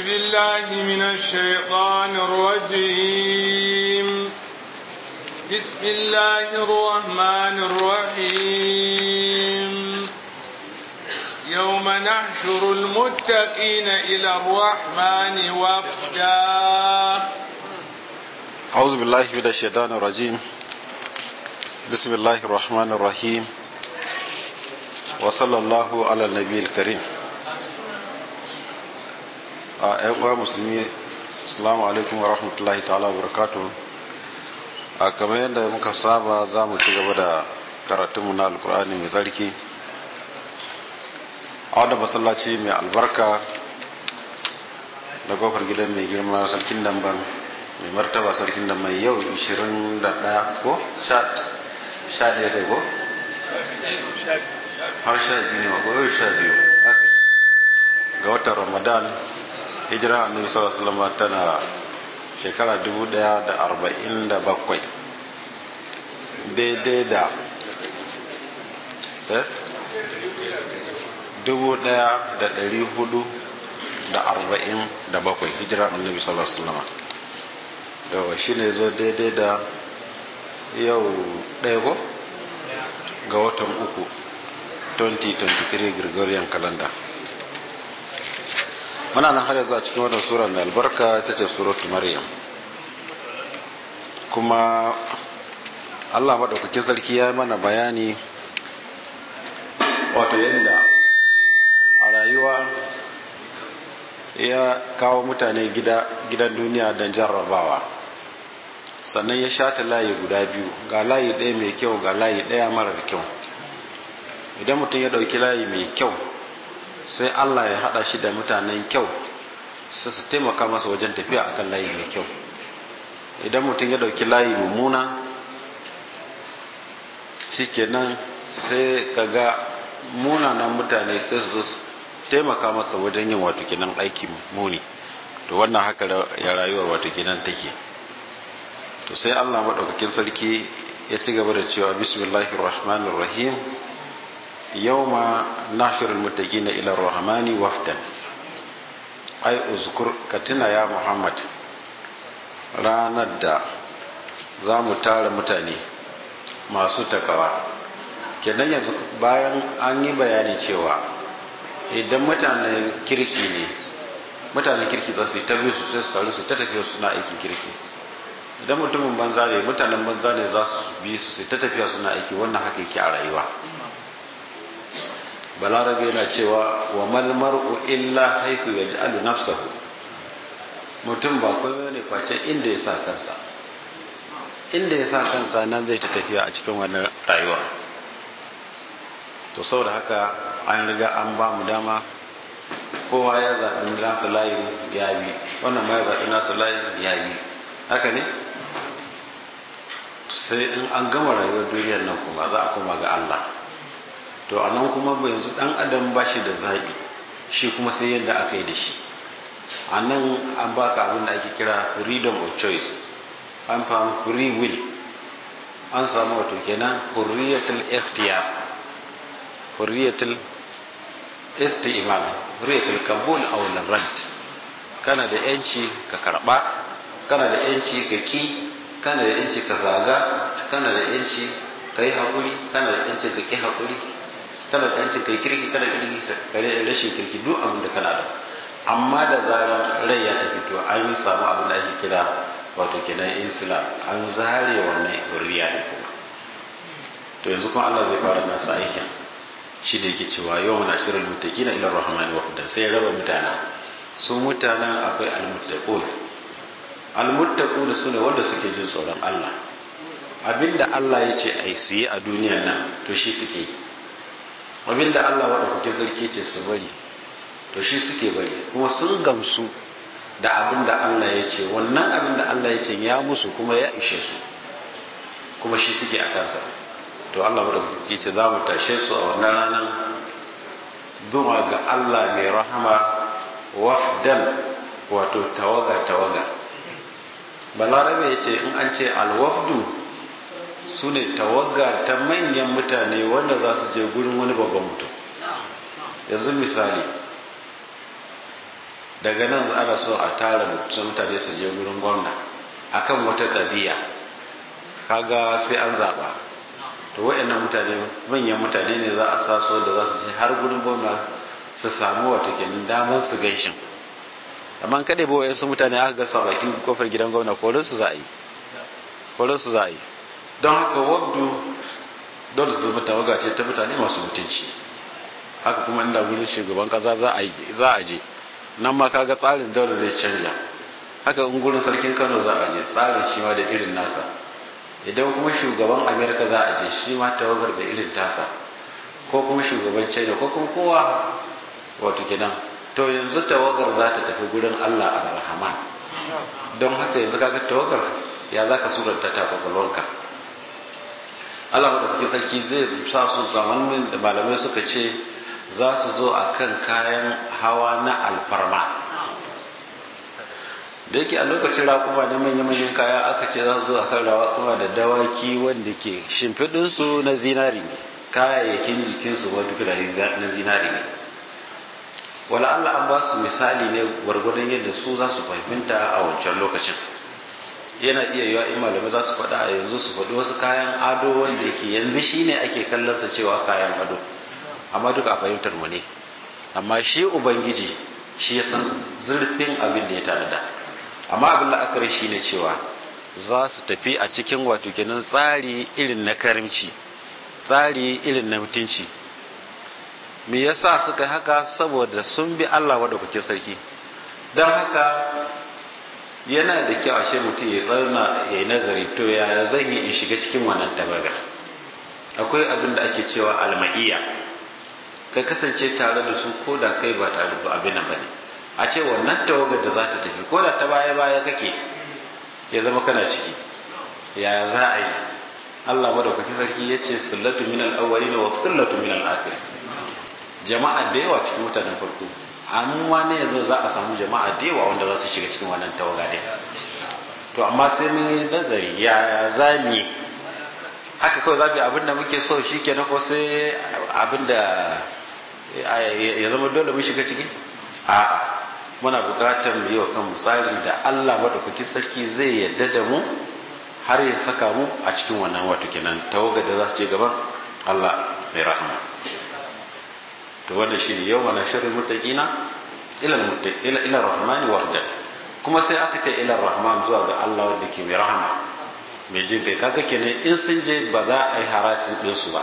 بالله من الشيطان الرجيم بسم الله الرحمن الرحيم يوم نحشر المتقين إلى الرحمن وفدا أعوذ بالله من الشيطان الرجيم بسم الله الرحمن الرحيم وصلى الله على النبي الكريم a uwa musulmi assalamu alaikum wa rahmatullahi ta'ala wa barakatuh a kamar yadda muka saba za mu ci gaba da karatunmu na alkur'ani mai tsarki a wadda masallaci mai albarka da kofar gidan mai girma sarkin damban mai martaba sarkin damban yau 21 ko 11 kai ko har sha biyu ne ko yau sha biyu ga watan ramadan hijira annabi sallallahu alaihi wasallam tana shekara 1047 daidai da eh dubu daya da dari hudu da arba'in da bakwai hijira annabi sallallahu alaihi wasallam yawa shi ne zo daidai da yau ɗaya ko ga watan uku 2023 gregorian calendar muna nan har yanzu a cikin wannan sura mai albarka ta ce suratu maryam kuma allah maɗaukakin sarki ya mana bayani wato yadda a rayuwa ya kawo mutane gidan duniya don jarrabawa sannan ya shata layi guda biyu ga layi ɗaya mai kyau ga layi ɗaya marar kyau idan mutum ya ɗauki layi mai kyau sai Allah ya hada shi da mutanen kyau sai su taimaka masa wajen tafiya akan layi mai kyau idan mutum ya dauki layi mummuna shikenan sai kaga munanan mutane sai su taimaka masa wajen yin wato kenan aiki muni to wannan haka ya rayuwar wato kenan take to sai Allah madaukakin sarki ya ci gaba da cewa bismillahir rahmanir rahim yawma nashirul muttaqina ila rahmani wafdan ai uzkur katina ya muhammad ranar da za mu tara mutane masu takawa kenan yanzu bayan an yi bayani cewa idan mutanen kirki ne mutanen kirki za su yi tabi su sai su taru su ta tafiya suna aikin kirki idan mutumin banza ne mutanen banza ne za su bi su sai ta tafiya suna aiki wannan haka yake a rayuwa balarabe yana cewa wa mal mar'u illa haythu yaj'alu nafsahu mutum ba komai ne face inda ya sa kansa inda ya sa kansa nan zai ta tafiya a cikin wannan rayuwa to saboda haka an riga an ba mu dama kowa ya zaɓi nasa layin ya bi wannan ma ya zaɓi nasa layin ya bi haka ne sai in an gama rayuwar duniyar nan kuma za a koma ga Allah to a nan kuma ba yanzu dan adam ba shi da zaɓi shi kuma sai yadda aka yi da shi a nan an baka abin da ake kira freedom of choice an famu free will an samu wato kenan hurriyatul ikhtiyar hurriyatul isti'mal hurriyatul qabul aw rad kana da yanci ka karba kana da yanci ka ki kana da yanci ka zaga kana da yanci ka yi haƙuri kana da yanci ka ki haƙuri kana da yancin kai kirki kana kirki kare rashin kirki duk abin da kana da amma da zarar rai ya tafi to an yi samu abin da ake kira wato kenan insula an zare wannan hurriya da kuma to yanzu kuma Allah zai fara nasa aikin shi da yake cewa yau mana shirin mutakina ila rahmani wa hudan sai ya raba mutane su mutanen akwai almuttaqun almuttaqun sune wanda suke jin tsoron Allah abinda Allah ya ce ai su yi a duniyar nan to shi suke yi abinda Allah maɗaukakin sarki ce su bari to shi suke bari kuma sun gamsu da abinda Allah ya ce wannan abinda Allah ya ce ya musu kuma ya ishe su kuma shi suke a kansa to Allah maɗaukakin ce za mu tashe su a wannan ranar zuwa ga Allah mai rahama wafdan wato tawaga tawaga balarabe ya ce in an ce alwafdu su ne tawaga ta manyan mutane wanda za su je gurin wani babban mutum yanzu misali daga nan ana so a tara mutane su je gurin gwamna akan wata kadiya kaga sai an zaba to wayannan mutane manyan mutane ne za a saso da za su je har gurin gwamna su samu wata kenan daman su gaishin amma kada ba wayansu mutane aka gasa bakin kofar gidan gwamna korin su za a yi korin su za a yi don haka wabdu dole su zama tawaga ce ta mutane masu mutunci haka kuma inda gurin shugaban kasa za a je nan ma kaga tsarin dole zai canja haka in gurin sarkin kano za a je tsarin shi ma da irin nasa idan kuma shugaban amerika za a je shi ma tawagar da irin tasa ko kuma shugaban china ko kuma kowa wato kenan to yanzu tawagar za ta tafi gurin allah ar-rahman don haka yanzu kaga tawagar ya za ka suranta ta kwakwalwarka allah madaukakin sarki zai sa su zamanin da malamai suka ce za su zo a kan kayan hawa na alfarma da yake a lokacin raƙuma na manya-manyan kaya aka ce za su zo a kan raƙuma da dawaki wanda ke shimfiɗinsu na zinari ne kayayyakin jikinsu ma duk na zinari ne wala Allah an ba su misali ne gwargwadon yadda su za su fahimta a wancan lokacin yana iya yiwa in malamai za su faɗa a yanzu su faɗi wasu kayan ado wanda yake yanzu shine ake kallonsa cewa kayan ado amma duka a fahimtar mu ne amma shi ubangiji shi ya san zurfin abin da ya tanada amma abin la'akari shi ne cewa za su tafi a cikin wato kenan tsari irin na karimci tsari irin na mutunci me yasa suka haka saboda sun bi Allah kuke sarki don haka yana da kyau ashe mutum ya tsauna ya yi nazari to ya zan yi in shiga cikin wannan tabagar akwai abin da ake cewa alma'iyya ka kasance tare da su ko da kai ba tare da abin ba ne a ce wannan tawagar da za ta tafi ko da ta baya baya kake ya zama kana ciki yaya za a yi Allah madaukaki sarki ya ce sullatu min al-awwalin wa sullatu min al-akhirin jama'a da yawa cikin mutanen farko amma ne yanzu za a samu jama'a da yawa wanda za su shiga cikin wannan tawaga din to amma sai mun yi nazari yaya za mu yi haka kawai za mu yi abin da muke so shi kenan ko sai abin da ya zama dole mun shiga ciki a'a muna buƙatar mu yi wa kanmu tsari da Allah madaukakin sarki zai yarda da mu har ya saka mu a cikin wannan wato kenan tawaga da za su je gaban Allah mai rahama to wannan shine yau mana shirin muttaqina ila ila ila rahman wahda kuma sai aka ce ila rahman zuwa ga Allah wanda ke mai rahama mai jin kai kaga kenan in sun je ba za a yi harasin din su ba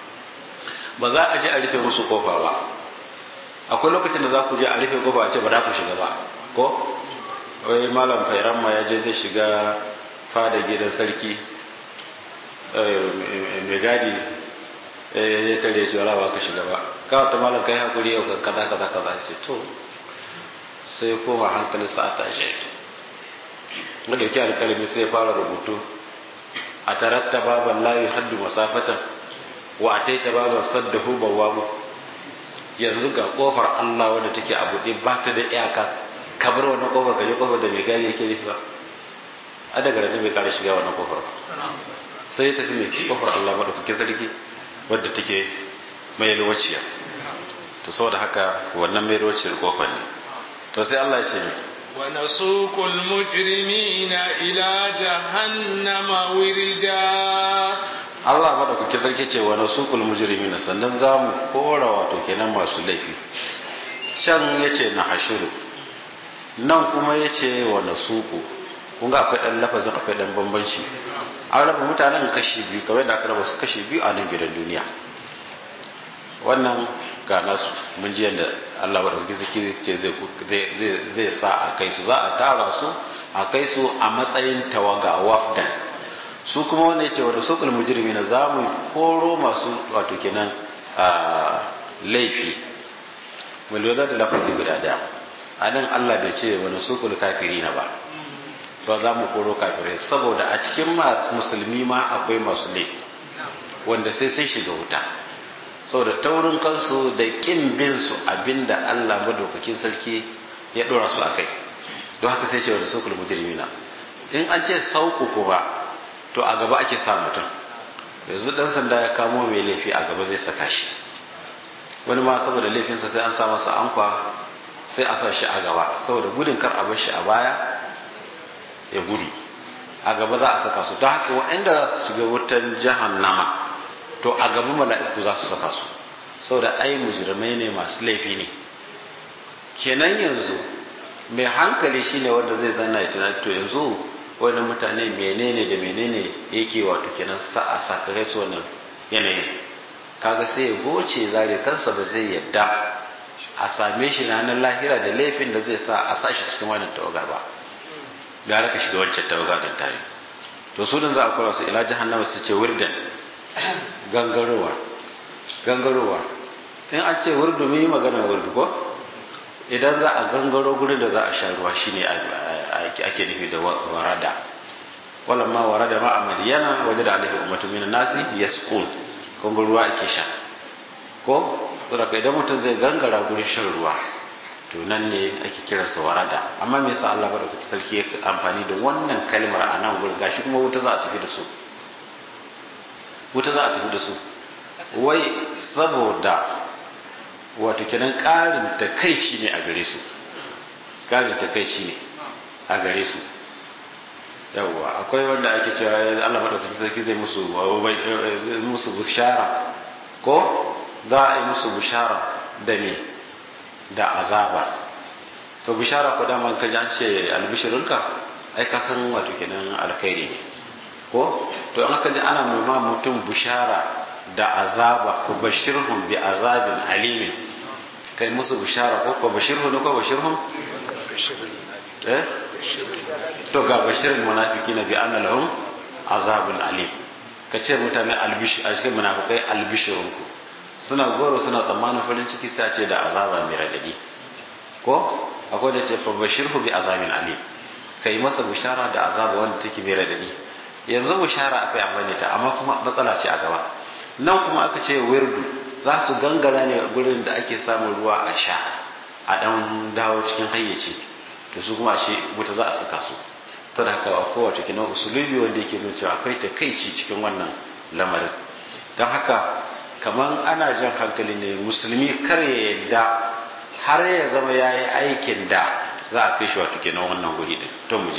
ba za a je a rufe musu kofa ba akwai lokacin da za ku je a rufe kofa a ce ba za ku shiga ba ko wai malam fairan ma ya je zai shiga fada gidan sarki mai gadi ya tare shi wala ba ka shiga ba kawai ta malam kai hakuri yau kaza kaza kaza ce to sai koma hankalin sa a tashi na dauki alkalami sai ya fara rubutu a taratta baban layi haddu masafatan wa a taita baban saddahu bawamu yanzu ga kofar Allah wadda take a buɗe ba ta da iyaka kabar wannan kofar kaje kofar da mai gari yake rufe ba a daga ranar bai kara shiga wannan kofar ba sai ya tafi mai kofar Allah madaukakin sarki wadda take mai yalwaciya to saboda haka wannan mai yalwaciyar kofar ne to sai Allah ya ce mai ونسوق المجرمين إلى جهنم وردا Allah madaukakin sarki ce wa nasuqul mujrimin sannan zamu kora wato kenan masu laifi can yace na hashiru nan kuma yace wa nasuqu kun ga akwai dan lafazin akwai dan bambanci an raba mutanen kashi biyu kamar da aka raba su kashi biyu a nan gidan duniya wannan ga nasu mun ji yadda Allah madaukakin sarki ce zai zai sa a kai su za a tara su a kai su a matsayin tawaga wafdan su kuma wanda ya ce wadda sukul mujirmi na za mu koro masu wato kenan laifi mu lura da lafazi guda daya a nan allah bai ce wani sukul kafiri na ba ba za mu koro kafirai saboda a cikin musulmi ma akwai masu laifi wanda sai sai shiga wuta saboda taurin kansu da kin bin su abinda allah madaukakin sarki ya dora su a kai don haka sai ce wani sukul mujirmi na in an ce sauku kuma to a gaba ake sa mutum yanzu dan sanda ya kamo mai laifi a gaba zai saka shi wani ma saboda laifinsa sai an sa masa ankwa sai a sa shi a gaba saboda gudun kar a bar shi a baya ya gudu a gaba za a saka su ta haka waɗanda za su shiga wutan jahannama to a gaba mala'iku za su saka su saboda ai mujrimai ne masu laifi ne kenan yanzu mai hankali shine wanda zai zanna ya tunani to yanzu wani mutane menene da menene yake wato kenan sa a sakare su wannan yanayin kaga sai ya goce zare kansa ba zai yadda a same shi ranar lahira da laifin da zai sa a sa shi cikin wannan tawagar ba gara ka shiga wancan tawagar din tare to su din za a kura su ila jahannama su ce wirdan gangarowa gangarowa in an ce wurdu mun yi magana wurdu ko idan za a gangaro gurin da za a sha ruwa shine ake nufi da warada walamma warada ma a madiyana waje da alaihi ummatu minan nasi yasqun kun ruwa ake sha ko saboda idan mutum zai gangara gurin shan ruwa to nan ne ake kiransa warada amma me yasa Allah madaukakin sarki ya amfani da wannan kalmar a nan gurin gashi kuma wuta za a tafi da su wuta za a tafi da su wai saboda wato kenan ƙarin takaici ne a gare su ƙarin takaici ne a gare su yawwa akwai wanda ake cewa Allah madaukakin sarki zai musu musu bushara ko za a yi musu bushara da me da azaba to bishara ko dama ka ji an ce albishirinka ai ka san wato kenan alkhairi ne ko to an ka ji ana ma mutum bushara da azaba ko bashirhum bi azabin alimin kai musu bushara ko ko bashirhu ne ko bashirhum eh to ga bashirin munafiqina bi anna lahum azabun alim ka ce mutane albish a cikin munafikai albishirunku suna goro suna tsammanin farin ciki sai a ce da azaba mai radadi ko akwai da ce fa bashirhu bi azabin alim kai masa bushara da azaba wanda take mai radadi yanzu bushara akai amfani ta amma kuma matsala ce a gaba nan kuma aka ce wirdu za su gangara ne gurin da ake samun ruwa a sha a dan dawo cikin hayyaci to su kuma ashe wuta za a saka su ta da haka kowace kina usulubi wanda yake nuna cewa akwai takaici cikin wannan lamarin don haka kamar ana jan hankali ne musulmi kar ya yadda har ya zama ya yi aikin da za a kai shi wato kenan wannan guri din to mu je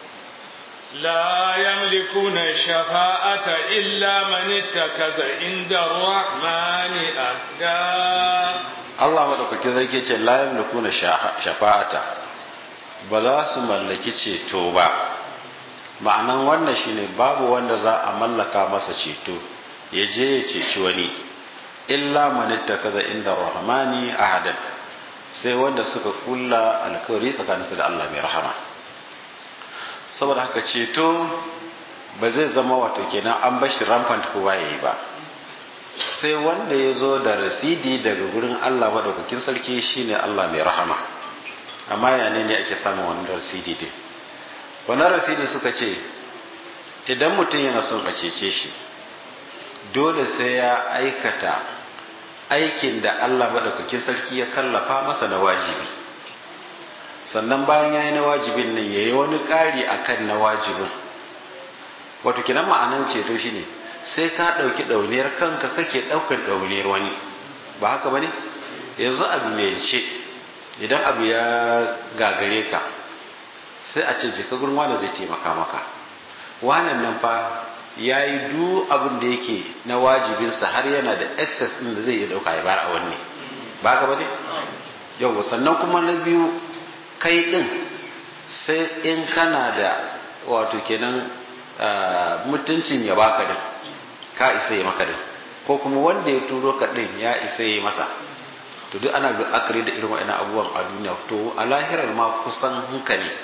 لا يملكون الشفاعة إلا من اتخذ عند الرحمن أهدا Allah madaukakin sarki ce la yamlikuna shafa'ata ba za su mallaki ceto ba ma'anan wannan shine babu wanda za a mallaka masa ceto ya je ya ceci wani illa man ittakaza inda rahmani ahadan sai wanda suka kulla alkawari tsakaninsu da Allah mai rahama saboda haka ceto ba zai zama wato kenan an bashi rampant kowa yayi ba sai wanda ya zo da rasidi daga gurin Allah madaukakin sarki shine Allah mai rahama amma ya ne ake samun wannan rasidi din wannan rasidi suka ce idan mutum yana son a cece shi dole sai ya aikata aikin da Allah madaukakin sarki ya kallafa masa na wajibi sannan bayan ya yi na wajibin nan ya yi wani ƙari akan na wajibin wato kinan ma'anan ceto shi ne sai ka ɗauki ɗauniyar kanka kake ɗaukar ɗauniyar wani ba haka ba ne yanzu abu mai ce idan abu ya gagare ka sai a ce jika gurin wanda zai taimaka maka wanan nan fa ya yi duk abin da yake na wajibinsa har yana da excess ɗin da zai iya ɗauka ya bar a wanne ba haka ba ne yau sannan kuma na biyu kai ɗin sai in kana da wato kenan mutuncin ya baka din ka isa yi maka din ko kuma wanda ya turo ka din ya isa yi masa to duk ana la'akari da irin wa'annan abubuwan a duniya to a lahirar ma kusan hunka ne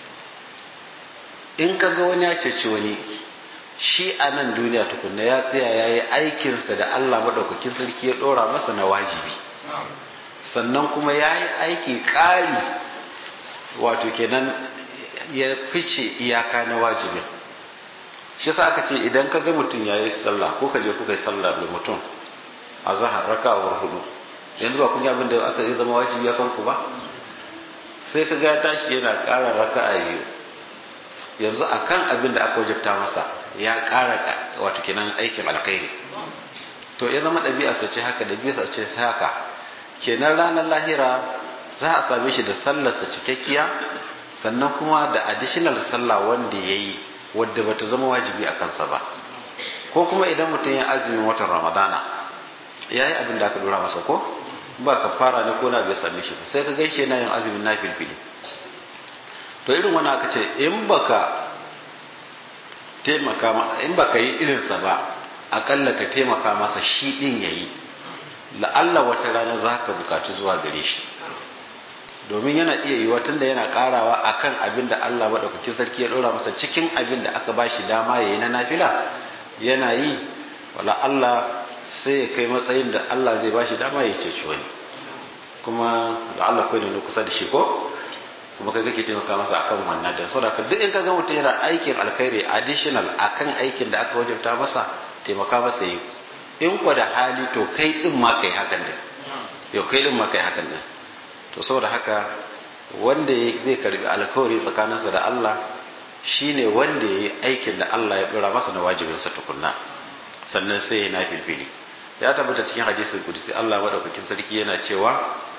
in ka ga wani ya ceci wani shi a nan duniya tukunna ya tsaya ya yi aikinsa da Allah maɗaukakin sarki ya ɗora masa na wajibi sannan kuma ya yi aiki ƙari wato kenan ya fice iyaka na wajibin shi yasa aka ce idan ka ga mutum ya yi sallah ko ka je kuka yi sallah da mutum a zahar raka a hudu yanzu ba kun yi abin da aka yi zama wajibi ya kanku ba sai ka ga tashi yana ƙara raka a biyu yanzu a kan abin da aka wajabta masa ya ƙara wato kenan aikin alkhairi to ya zama ɗabi'a ce haka ɗabi'a ce haka kenan ranar lahira za a same shi da sallarsa cikakkiya sannan kuma da additional sallah wanda ya yi wadda bata zama wajibi a kansa ba ko kuma idan mutum ya azumin watan ramadana ya yi abin da aka dora masa ko ba ka fara ne ko na bai same shi ba sai ka gaishe yana yin azumin na filfili to irin wani aka ce in baka taimaka in baka yi irinsa ba akalla ka taimaka masa shi din yayi la'alla wata rana za ka bukatu zuwa gare shi domin yana iya yiwa tunda yana karawa akan abin da Allah madaukakin sarki ya ɗora masa cikin abin da aka bashi dama yayi na nafila yana yi wala Allah sai ya kai matsayin da Allah zai bashi dama ya ceci wani kuma da Allah kai ne kusa da shi ko kuma kai kake taimaka masa akan wannan da saboda duk in ka ga mutum yana aikin alkhairi additional akan aikin da aka wajabta masa taimaka masa yi in kwa da hali to kai din ma kai hakan din yau kai din ma kai hakan din to saboda haka wanda zai karbi alkawari tsakaninsa da Allah shine wanda yayi aikin da Allah ya dora masa na wajibinsa tukunna sannan sai ya nafilfili ya tabbata cikin hadisin kudusi Allah madaukakin sarki yana cewa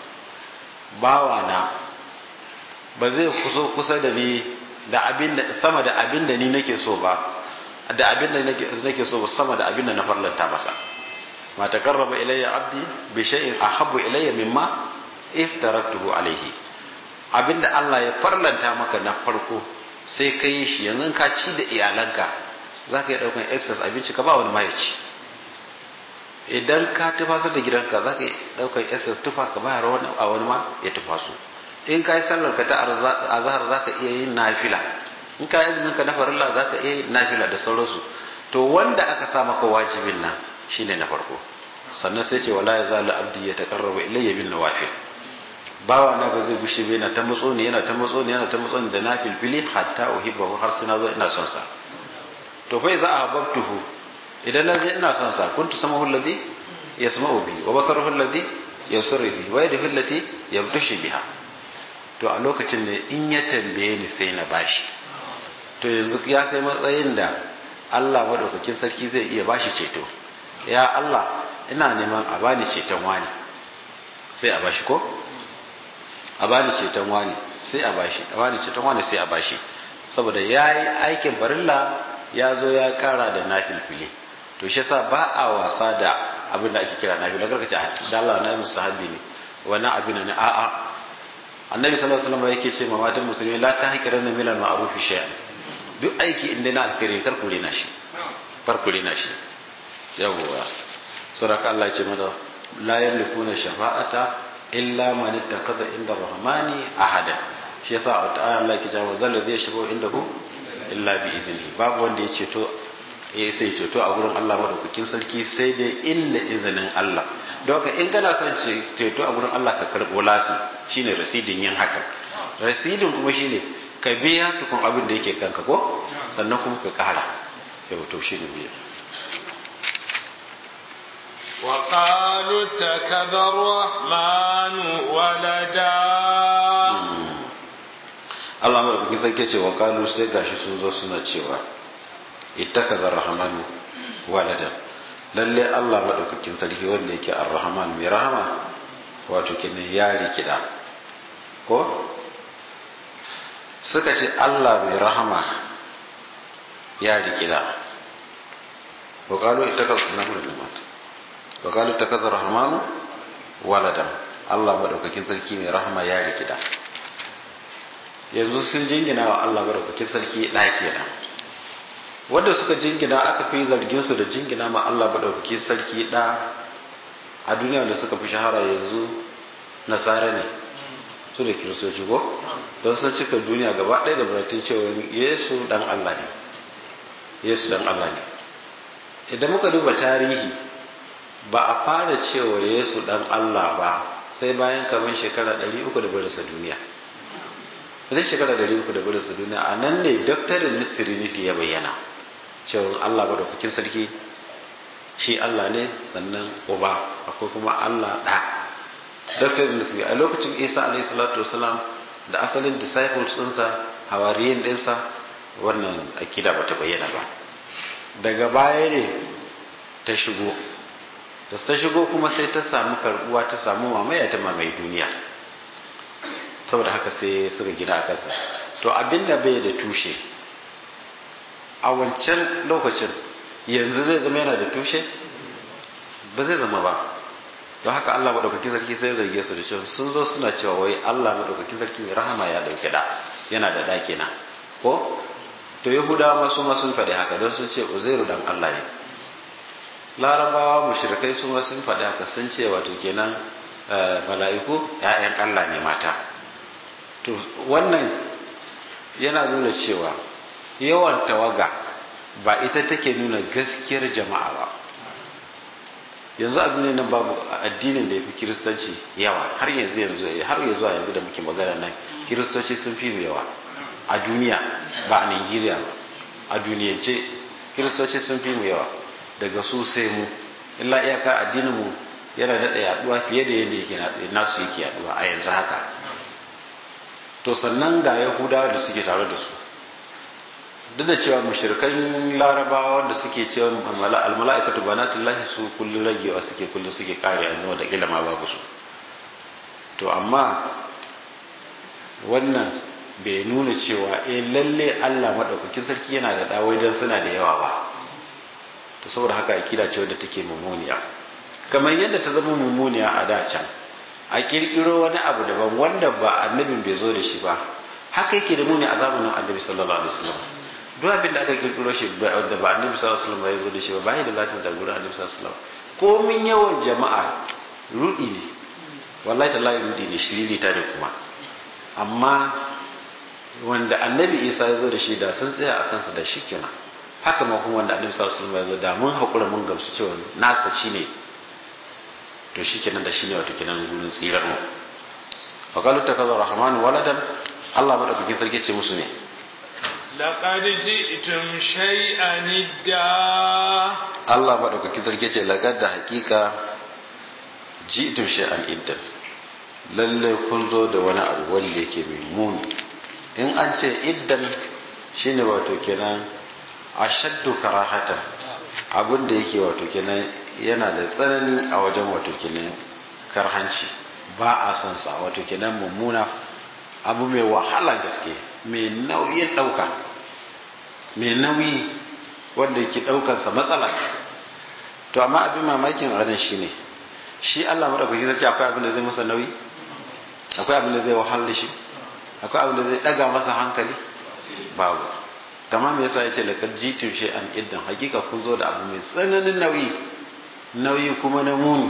bawana ba zai kuso kusa da ni da abin da sama da abin da ni nake so ba da abin da nake so sama da abin da na farlanta masa ma takarraba ilayya abdi bi shay'in ahabbu ilayya mimma iftaraktuhu alayhi abinda Allah ya farlanta maka na farko sai ka yi shi yanzu ka ci da iyalanka za ka yi ɗaukan excess abinci ka ba wani ma ya ci idan ka tufasar da gidanka za ka yi ɗaukan excess tufa ka bayar wani a wani ma ya tufasu in ka yi sallar ka ta azhar za ka iya yin nafila in ka yi azumin ka na farilla za ka iya yin nafila da sauransu to wanda aka sa maka wajibin nan shine na farko sannan sai ce wala yazalu abdi yataqarrabu ilayya bin nawafil bawa na ba zai gushe ba yana ta matso ne yana ta matso ne yana ta matso ne da na filfili hatta uhibbahu har sai na zo ina son sa to fa idza ahbabtuhu idan na je ina son sa kuntu samahu alladhi yasma'u bi wa basaruhu alladhi yabsuru bi wa yadihi allati yabtashu biha to a lokacin ne in ya tambaye ni sai na bashi to yanzu ya kai matsayin da Allah madaukakin sarki zai iya bashi ceto ya Allah ina neman a bani ceton wani sai a bashi ko a bani ceton wani sai a bashi a bani ceton wani sai a bashi saboda ya yi aikin farilla ya zo ya kara da nafilfili to shi yasa ba a wasa da abin da ake kira nafila karka ce da Allah na yi musu habbi ne wannan abin ne a'a annabi sallallahu alaihi wasallam yake ce ma matan musulmi la ta hakiran na milal ma'ruf shay'an duk aiki inda na alkhairi kar ku rena shi kar ku rena shi yawwa suraka Allah ya ce mana la yamlikuna shafa'ata illa man ittakhadha inda rahmani ahada shi yasa a wata aya Allah yake cewa zalla zai shigo inda ku illa bi izini babu wanda ya ceto eh sai ceto a gurin Allah madaukakin sarki sai dai inda izinin Allah don haka in kana son ceto a gurin Allah ka karbo lasi shine rasidin yin haka rasidin kuma shine ka biya tukun abin da yake kanka ko sannan kuma ka kara yau to shine biya وقالوا اتخذ الرحمن ولدا Allah madaukakin sarki ce wa kalu sai gashi sun zo suna cewa ittakaza rahmanu waladan lalle Allah madaukakin sarki wanda yake ar-rahman mai rahama wato kenan ya rikida ko suka ce Allah mai rahama ya rikida wa kalu ittakaza rahmanu waladan wa kalu ittakaza rahmanu waladan Allah madaukakin sarki mai rahama ya rikida yanzu sun jingina wa Allah barakakin sarki ɗaki kenan wanda suka jingina aka fi zargin su da jingina ma Allah barakakin sarki ɗa a duniya da suka fi shahara yanzu nasara ne su da kiristoci ko don sun cika duniya gaba ɗaya da baratun cewa yesu dan Allah ne yesu dan Allah ne idan muka duba tarihi ba a fara cewa yesu dan Allah ba sai bayan kamar shekara 300 da barisa duniya zai shekara da uku da barinsa duniya a nan ne doctrine na trinity ya bayyana cewa allah ba da kukin sarki shi allah ne sannan uba akwai kuma allah ɗa doctrine na a lokacin isa alaihi salatu wasalam da asalin disciples ɗinsa hawariyin ɗinsa wannan akida ba ta bayyana ba daga baya ne ta shigo da ta shigo kuma sai ta samu karbuwa ta samu mamaya ta mamaye duniya saboda haka sai suka gina a kansa to abinda bai da tushe a wancan lokacin yanzu zai zama yana da tushe ba zai zama ba don haka Allah maɗaukakin sarki sai zarge su da cewa sun zo suna cewa wai Allah maɗaukakin sarki mai rahama ya ɗauke da yana da ɗaki na ko to yahudawa ma su ma sun faɗi haka don sun ce uzairu dan Allah ne larabawa mushrikai su ma sun faɗi haka sun ce wato kenan mala'iku ‘ya'yan Allah ne mata to wannan yana nuna cewa yawan tawaga ba ita take nuna gaskiyar jama'a ba yanzu abin ne nan babu addinin da ya fi kiristanci yawa har yanzu yanzu har yanzu a yanzu da muke magana nan kiristoci sun fi mu yawa a duniya ba a nigeria ba a duniyance kiristoci sun fi mu yawa daga su sai mu illa iyaka addinin mu yana daɗa yaduwa fiye da yadda yake nasu yake yaduwa a yanzu haka to sannan ga yahudawa da suke tare da su duk da cewa mushrikan larabawa wanda suke cewa almala'ikatu banatullahi su kullun ragewa suke kullun suke kare yanzu da ilima babu su to amma wannan bai nuna cewa eh lalle Allah madaukakin sarki yana da dawai dan suna da yawa ba to saboda haka akida ce wadda take mummuniya kamar yadda ta zama mummuniya a da can a kirkiro wani abu daban wanda ba annabin bai zo da shi ba haka yake da muni a zamanin annabi sallallahu alaihi wasallam duk abin da aka kirkiro shi da ba annabi sallallahu alaihi wasallam ya zo da shi ba bai da lasin da gurin annabi sallallahu alaihi wasallam komin yawan jama'a rudi ne wallahi tallahi rudi ne shiriri ta da kuma amma wanda annabi isa ya zo da shi da sun tsaya a kansa da shi kenan haka ma kuma wanda annabi sallallahu alaihi wasallam ya zo da mun hakura mun gamsu cewa nasa shine to shi kenan da shine wato kenan gurin tsirar mu wa qalu takaza rahman waladan Allah madaukakin sarki ce musu ne لقد جئتم شيئا إدا Allah madaukakin sarki ce laqad da hakika ji'tum shay'an iddan lalle kun zo da wani abu wanda yake mai muni in an ce iddan shine wato kenan ashaddu karahatan abin da yake wato kenan yana da tsanani a wajen wato kenan karhanci ba a son sa wato kenan mummuna abu mai wahala gaske mai nauyin ɗauka mai nauyi wanda ke ɗaukansa matsala to amma abin mamakin a ranar shi ne shi allah maɗaukaki sarki akwai abin da zai masa nauyi akwai abin da zai wahala shi akwai abin da zai ɗaga masa hankali babu kama me yasa ya ce lakar jitin shi an iddan hakika kun zo da abu mai tsananin nauyi nauyi kuma na muni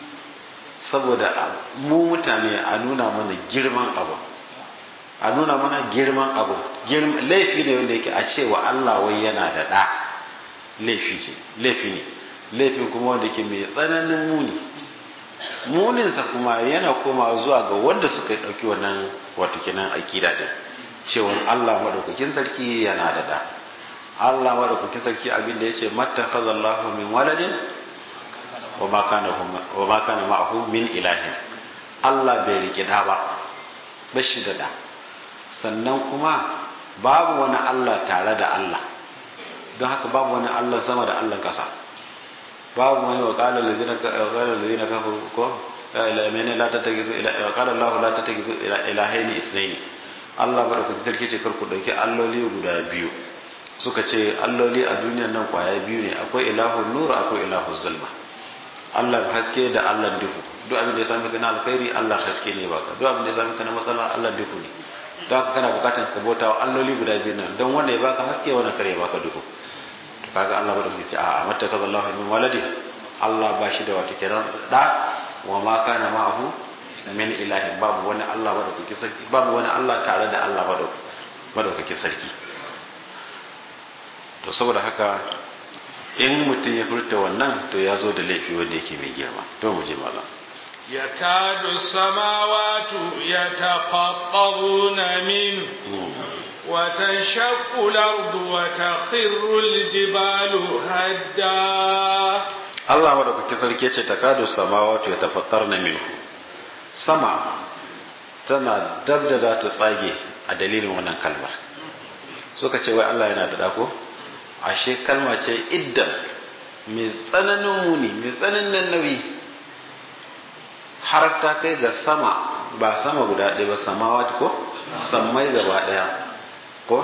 saboda mu mutane a nuna mana girman abu a nuna mana girman abu laifi ne wanda yake a cewa Allah wai yana da ɗa laifi ce laifi ne laifin kuma wanda yake mai tsananin muni muninsa kuma yana koma zuwa ga wanda suka ɗauki wannan wato kenan akida din cewa Allah madaukakin sarki yana da ɗa Allah madaukakin sarki abin da yace mattakhazallahu min waladin wa ma kana wa ma kana ma'ahu min ilahin Allah bai rike da ba bashi da da sannan kuma babu wani Allah tare da Allah don haka babu wani Allah sama da Allah kasa babu wani wa qala allazina qala allazina kafaru ko la mene la tattakizu ila qala Allah la tattakizu ila ilahaini isnaini Allah baraka sarki ce kar ku dauki alloli guda biyu suka ce alloli a duniyar nan kwaya biyu ne akwai ilahun nur akwai ilahun zulma Allah haske da Allah duhu duk abin da ya sami kana alkhairi Allah haske ne baka duk abin da ya sami kana matsala Allah duhu ne don haka kana bukatar ka bauta wa alloli guda biyu nan don wanda ya baka haske wanda kare ya baka duhu to kaga Allah ba da ce a matta kaza Allah min waladi Allah ba shi da wata kiran da wa ma kana ma'ahu min ilahin babu wani Allah ba da kuke sarki babu wani Allah tare da Allah ba da ba da kuke sarki to saboda haka in mutum ya furta wannan to ya zo da laifi wanda yake mai girma to mu je malam يكاد السماوات يتفطرن منه وتنشق الأرض وتخر الجبال هدا Allah madaukaki sarki ce takadu samawati yatafattarna minhu sama tana dab da za ta tsage a dalilin wannan kalmar suka ce wai Allah yana da dako ashe kalma ce iddan mai tsananin muni mai tsananin nauyi har ta kai ga sama ba sama guda ɗaya ba samawati ko sammai gaba ɗaya ko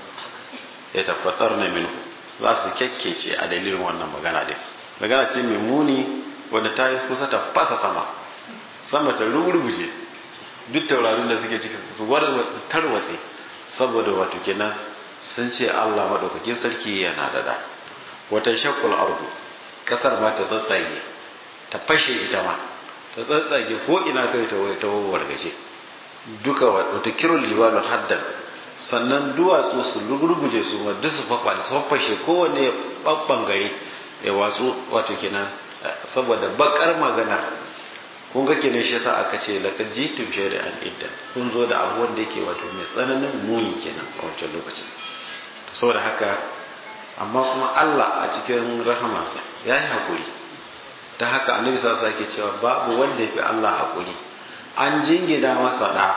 ya tabbatar na minu za su kyakkece a dalilin wannan magana din magana ce mai muni wanda ta yi kusa ta fasa sama sama ta rugurguje duk taurarin da suke ciki su tarwatse saboda wato kenan sun ce Allah maɗaukakin sarki yana da da wata shakkul ardu kasar ma ta tsatsage ta fashe ita ma ta tsatsage ko ina kai ta ta wargaje duka wata kirul jibalu haddan sannan duwatsu su rugurguje su ma duk su fafa su fafashe kowanne babban gari ya watsu wato kenan saboda bakar maganar kun ga kenan shi yasa aka ce laqad jitum shay'an iddan kun zo da abu wanda yake wato mai tsananin muni kenan a wancan lokacin saboda haka amma kuma Allah a cikin rahamansa ya yi haƙuri ta haka annabi sa ke cewa babu wanda ya fi Allah haƙuri an jingina masa ɗa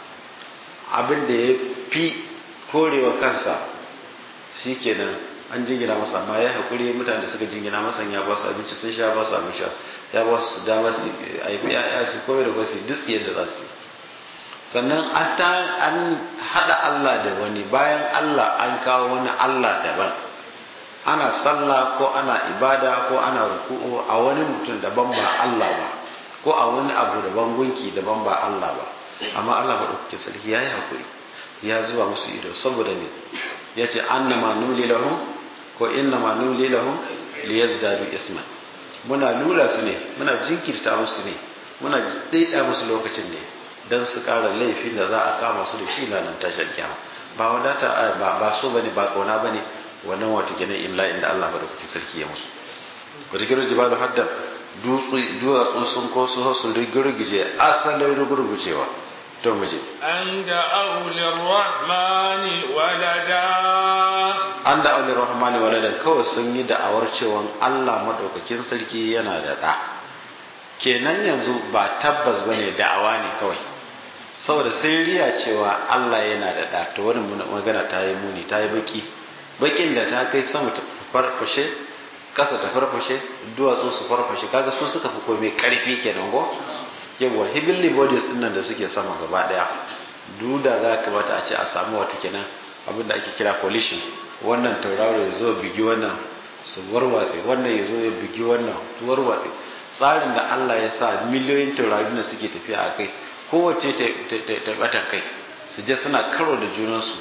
abin da ya fi korewa kansa shi kenan an jingina masa amma ya haƙuri mutane da suka jingina masa ya ba su abinci sun sha ba su abin sha ya ba su dama su aifi ya su kome da kwasi duk yadda za su yi sannan an haɗa Allah da wani bayan Allah an kawo wani Allah daban ana sallah ko ana ibada ko ana ruku'u a wani mutum daban ba Allah ba ko a wani abu daban gunki daban ba Allah ba amma Allah ba ɗauki sarki ya yi haƙuri ya zuba musu ido saboda ne ya ce anna ma nuli lahum ko inna ma nuli lahum liyazdadu isman muna lura su ne muna jinkirta musu ne muna daida musu lokacin ne dan su ƙara laifin da za a kama su da shi lanan tashar kyama ba wadata ba so bane ba kauna bane wannan wato kenan imla inda Allah madaukakin sarki ya musu wata kira jibalu hadda duwatsu sun ko su su rigirgije asalin rigirgujewa to muje an da aulir rahmani walada an da aulir rahmani walada kawai sun yi da'awar cewa Allah madaukakin sarki yana da da kenan yanzu ba tabbas bane da'awa ne kawai saboda sai riya cewa Allah yana da da to wannan magana ta yi muni ta yi baki bakin da ta kai sama ta farfashe kasa ta farfashe duwatsu su farfashe kaga su suka fi komai karfi kenan go yawa heavenly bodies din nan da suke sama gaba daya duda za ka bata a ce a samu wato kenan abin da ake kira collision wannan tauraro ya zo bigi wannan su warwatse wannan ya zo ya bigi wannan su warwatse tsarin da Allah ya sa miliyoyin taurarin da suke tafiya a kai kowace ta batan kai su je suna karo da junansu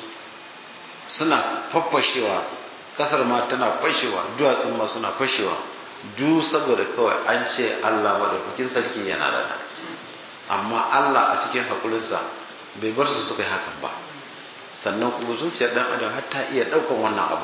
suna faffashewa kasar ma tana fashewa duwatsun ma suna fashewa du saboda kawai an ce Allah maɗaukakin sarki yana da da amma Allah a cikin haƙurinsa bai bar su suka yi hakan ba sannan kuma zuciyar ɗan adam har ta iya ɗaukan wannan abu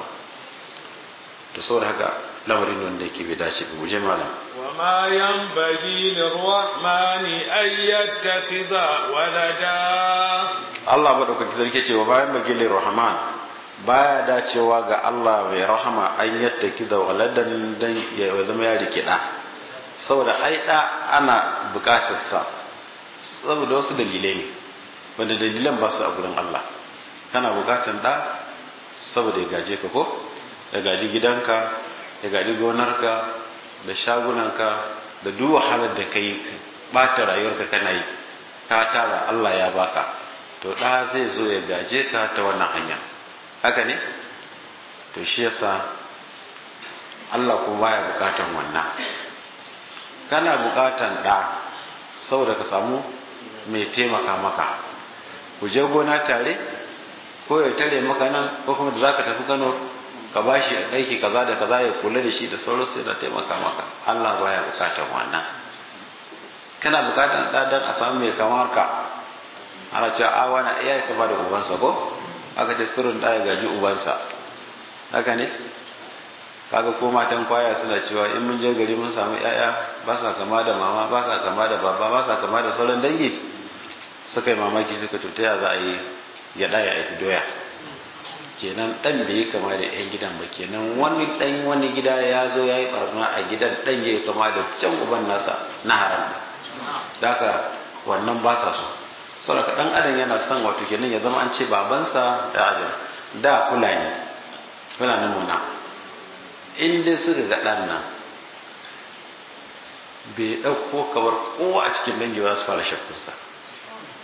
to saboda haka lamarin wanda yake bai dace ba mu je malam وما ينبغي للرحمن أن يتخذ ولدا Allah maɗaukaki sarki ce wa bayan bagilin rahman baya dacewa ga Allah mai rahama an yadda kiza waladan dan ya zama ya rike da saboda ai da ana bukatar sa saboda wasu dalilai ne wanda dalilan ba su a gurin Allah kana bukatar da saboda ya gaje ka ko ya gaji gidanka ya gaji gonarka da shagunanka da duk wahalar da kai bata rayuwarka kana yi ka tara Allah ya baka to ɗa zai zo ya gaje ka ta wannan hanya haka ne to shi yasa Allah kuma baya bukatan wannan kana bukatan ɗa saboda ka samu mai taimaka maka ku je gona tare ko ya tare maka nan ko kuma da zaka tafi Kano ka bashi aiki kaza da kaza ya kula da shi da sauransu da taimaka maka Allah baya bukatan wannan kana bukatan ɗa don a samu mai kamar ka ana cewa a wani iya ya kama da ubansa ko aka ce sirrin ɗaya gaji ubansa haka ne kaga ko matan kwaya suna cewa in mun je gari mun samu yaya ba sa kama da mama ba sa kama da baba ba sa kama da sauran dangi suka yi mamaki suka tuta ya za a yi ya ɗaya aiki doya kenan ɗan bai yi kama da yan gidan ba kenan wani ɗan wani gida ya zo ya yi ɓarna a gidan ɗan ya yi kama da can uban nasa na haram da haka wannan ba sa so saboda dan adam yana son wato kenan ya zama an ce babansa da adam da fulani fulanin muna in dai suka ga dan nan bai ɗauko kamar kowa a cikin dangi ba su fara shakkunsa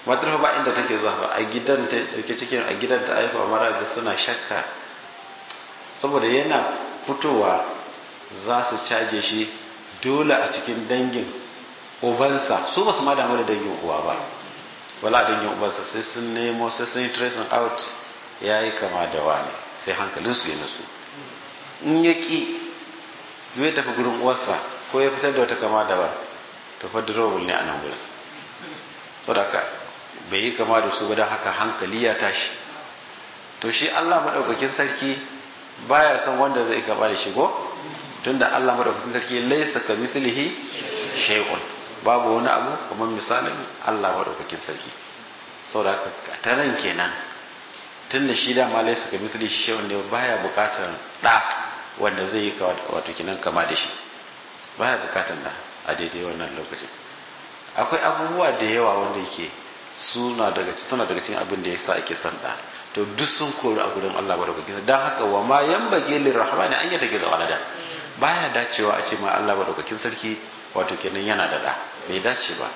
matar ba inda take zuwa ba a gidan ta dauke cikin a gidan ta haifa mara da suna shakka saboda yana fitowa za su caje shi dole a cikin dangin ubansa su ba su ma damu da dangin uwa ba wala dangin ubansa sai sun nemo sai sun yi tracing out ya yi kama da wani sai hankalinsu ya nasu in ya ƙi zai tafi gurin uwarsa ko ya fitar da wata kama da ba to fa durable ne a nan gurin saboda bai yi kama da su ba don haka hankali ya tashi to shi Allah maɗaukakin sarki baya son wanda zai kama da shigo tunda Allah maɗaukakin sarki laisa ka mislihi shay'un babu wani abu kamar misalin Allah maɗaukakin sarki saboda haka ta nan kenan tunda shi da ma laisa ka mislihi shay'un ne baya bukatar da wanda zai yi wato kinan kama da shi baya bukatar da a daidai wannan lokacin akwai abubuwa da yawa wanda yake suna daga suna daga cikin abin da yasa ake son da to duk sun kori a gurin Allah madaukakin dan haka wa ma yanbaghi lirrahmani an yata da walada baya dacewa a ce ma Allah madaukakin sarki wato kenan yana da da bai dace ba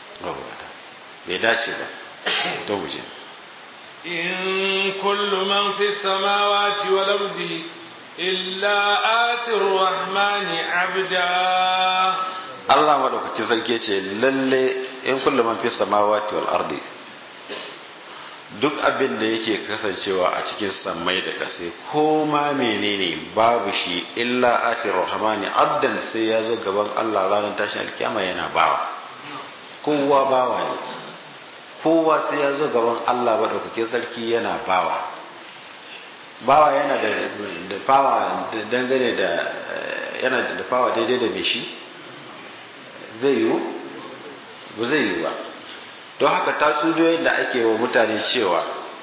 bai dace ba to mu je in kullu man fi samawati wal ardi illa atir rahmani abda Allah madaukakin sarki ce lalle in kullu man fi samawati wal ardi duk abin da yake kasancewa a cikin sammai da ƙasa ko ma menene babu shi illa atir rahmani abdan sai ya zo gaban Allah ranar tashin alkiyama yana bawa kowa bawa ne kowa sai ya zo gaban Allah madaukakin sarki yana bawa bawa yana da fawa dangane da yana da fawa daidai da mai shi zai yiwu ba zai yiwu ba don haka tatsuniyoyin da ake wa mutane cewa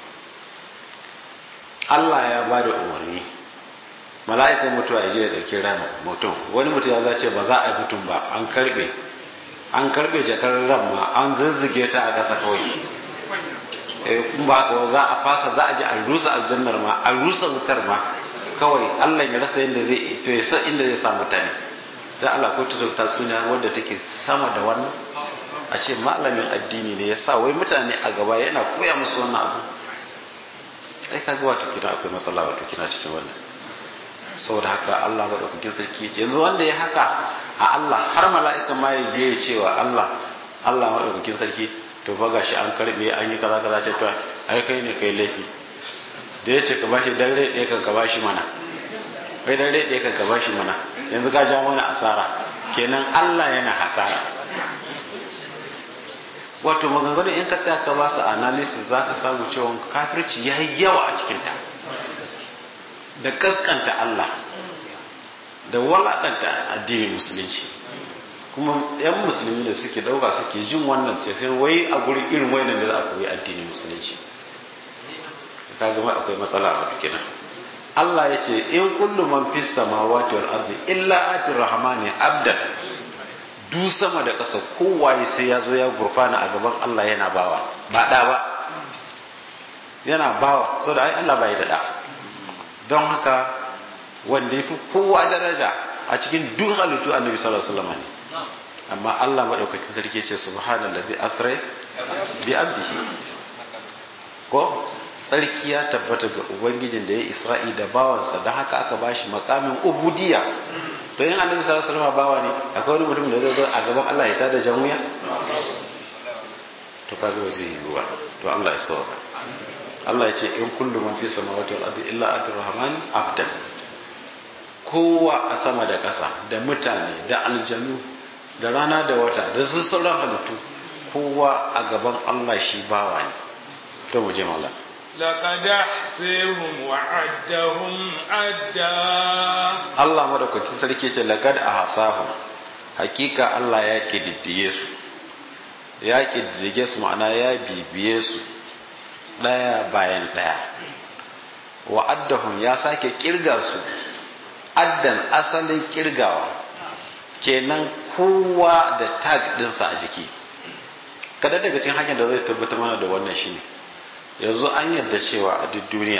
Allah ya ba da umarni mala'ikan mutuwa ya je da ɗauki ran mutum wani mutum ya zace ba za a yi mutum ba an karbe an karbe jakar ran ma an zazzage ta a ƙasa kawai in ba ka za a fasa za a ji an rusa aljannar ma an rusa wutar ma kawai Allah ya rasa yadda zai to ya san inda zai sa mutane dan Allah ko ta ta suna wanda take sama da wannan a ce malamin addini ne ya sa wai mutane a gaba yana koya musu wannan abu ai ka ga wato kina akwai matsala wato kina cikin wannan saboda haka Allah ba da kuke sarki yanzu wanda ya haka a Allah har mala'ika ma ya je ya cewa Allah Allah ma da kuke sarki to fa gashi an karbe an yi kaza kaza ce to ai kai ne kai laifi da ya ce ka bashi dan rai ɗaya kan ka bashi mana kai dan rai ɗaya kan ka bashi mana yanzu ka ja mana asara kenan Allah yana hasara wato maganganu in ka tsaya ka ba su analysis za ka samu cewa kafirci ya yi yawa a cikinta da kaskanta Allah da walakanta addinin musulunci kuma yan musulmi da suke dauka suke jin wannan sai sai wai a guri irin wayannan da za a koyi addinin musulunci ka ga akwai matsala a kenan Allah ya ce in kullu man fis samawati wal ardi illa atir rahmani abdan du sama da ƙasa kowaye sai ya zo ya gurfana a gaban Allah yana bawa ba da ba yana bawa so da ai Allah bai da da don haka wanda yafi kowa daraja a cikin duk halittu annabi sallallahu alaihi wasallam ne amma Allah madaukakin sarki ce subhanallazi asra bi abdihi ko sarki ya tabbata ga ubangijin da ya isra'i da bawansa don haka aka bashi makamin ubudiyya don yin annabi sallallahu alaihi wasallam bawa ne akwai wani mutum da zai zo a gaban Allah ya tada jamuya to kaga ba zai yi ruwa to Allah ya sauka Allah ya ce in kullu man fi samawati wal ardi illa atir rahman abdan kowa a sama da ƙasa da mutane da aljanu da rana da wata da su sauran halittu kowa a gaban Allah shi bawa ne to mu je mallam لقد أحصيهم وعدهم عدا Allah madaukakin sarki ce laqad ahsahu hakika Allah ya kididdige su ya kididdige su ma'ana ya bibiye su daya bayan daya wa addahum ya sake kirga su addan asalin kirgawa kenan kowa da tag dinsa a jiki kada daga cikin hanyar da zai tabbatar mana da wannan shine yanzu an yadda cewa a duk duniya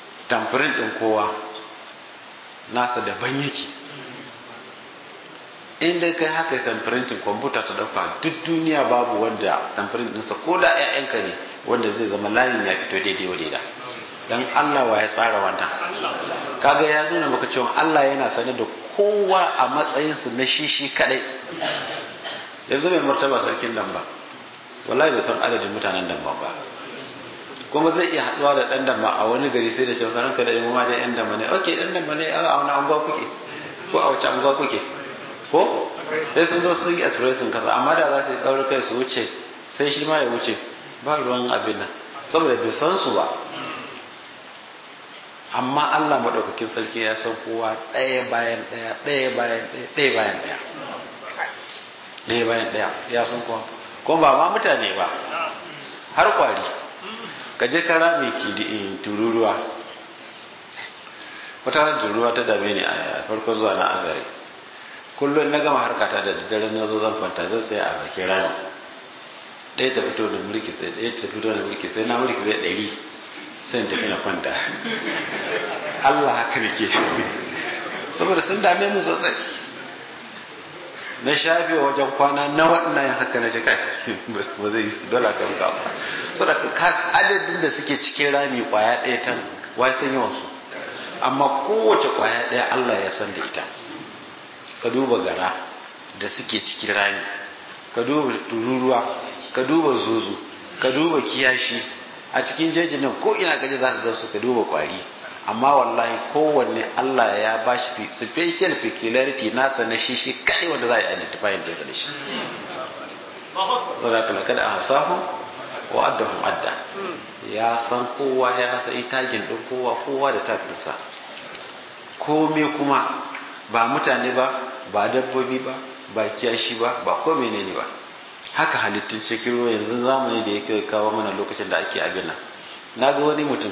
tamfirin ɗin kowa nasa daban yake in dai kai haka tamfirintin kwamfuta ta dauka duk duniya babu wanda tamfirin ɗinsa ko da 'ya'yanka ne wanda zai zama layin ya fito daidai wa daida dan Allah wa ya tsara wannan kaga ya nuna maka cewa Allah yana sane da kowa a matsayinsa na shi shi kadai yanzu mai martaba sarkin damba wallahi bai san adadin mutanen damba ba kuma zai iya haduwa da dan damba a wani gari sai da cewa sanan ka da mu ma da yan damba ne okay dan damba ne a wani anguwa kuke ko a wace anguwa kuke ko sai sun zo sun yi expression kasa amma da za su yi tsaurin kai su wuce sai shi ma ya wuce ba ruwan abin nan saboda bai san su ba amma Allah maɗaukakin sarki ya san kowa ɗaya bayan ɗaya ɗaya bayan ɗaya ɗaya bayan ɗaya ɗaya bayan ɗaya ya san kowa kuma ba ma mutane ba har kwari ka je kara mai kidi tururuwa wata ran tururuwa ta dame ni a farkon zuwa na azare kullum na gama harkata da daddare na zo zan kwanta zan tsaya a bakin rami ɗaya ta fito da mulki sai ɗaya ta fito da mulki sai na mulki sai ɗari sai tafi na kwanta Allah haka nake saboda sun dame mu sosai na shafe wajen kwana na waɗannan haka na jika ba zai yi dole ka ruka ba saboda adadin da suke cikin rami kwaya ɗaya tan wai san yawan su amma kowace kwaya ɗaya Allah ya san da ita ka duba gara da suke cikin rami ka duba tururuwa ka duba zuzu ka duba kiyashi a cikin jejin nan ko ina gaje za ka ga su ka duba kwari amma wallahi kowanne Allah ya ba shi special peculiarity nasa na shi shi kai wanda za a yi identifying da da shi zara kala kada a hasahu wa addahum adda ya san kowa ya san tagin din kowa kowa da tafinsa kome kuma ba mutane ba ba dabbobi ba ba kiyashi ba ba ko menene ba haka halittun cikin ruwa yanzu zamani da yake kawo mana lokacin da ake abin nan na ga wani mutum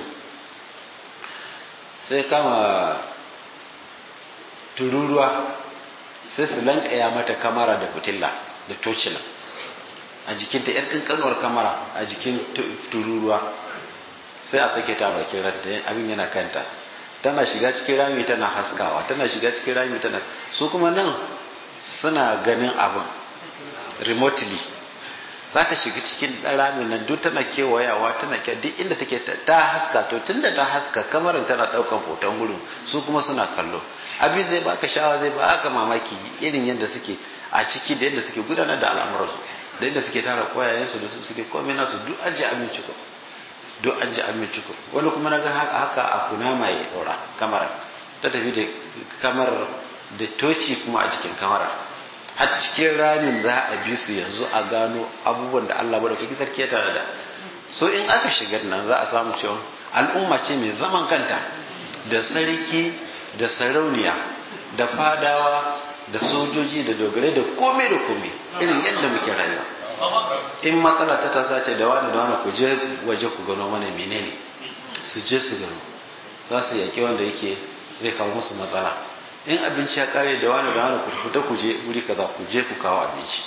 sai kama tururuwa sai su lankaya mata kamara da fitilla da tocila a jikinta yar kankanuwar kamara a jikin tururuwa sai a sake ta bakin ranta abin yana kanta tana shiga cikin rami tana haskawa tana shiga cikin rami tana su kuma nan suna ganin abin remotely za ta shiga cikin ramin nan duk tana kewayawa tana ke duk inda take ta haska to tunda ta haska kamarin tana daukan hoton gurin su kuma suna kallo abin zai baka shawa zai baka mamaki irin yadda suke a ciki da yadda suke gudanar da al'amuransu da yadda suke tara koyayensu da suke komai nasu duk an ji aminci ko duk an ji aminci ko wani kuma na ga haka a kunama ya daura kamar ta tafi da kamar da toci kuma a jikin kamara har cikin ramin za a bi su yanzu a gano abubuwan da Allah bada kuki sarki ya tare da so in aka shigar nan za a samu cewa al'umma ce mai zaman kanta da sarki da sarauniya da fadawa da sojoji da dogare da kome da kome irin yadda muke rayuwa in matsala ta tasa ce da wani da wani ku je waje ku gano mana menene su je su gano za su yaki wanda yake zai kawo musu matsala in abinci ya kare da wani da wani ku fita ku je wuri kaza ku je ku kawo abinci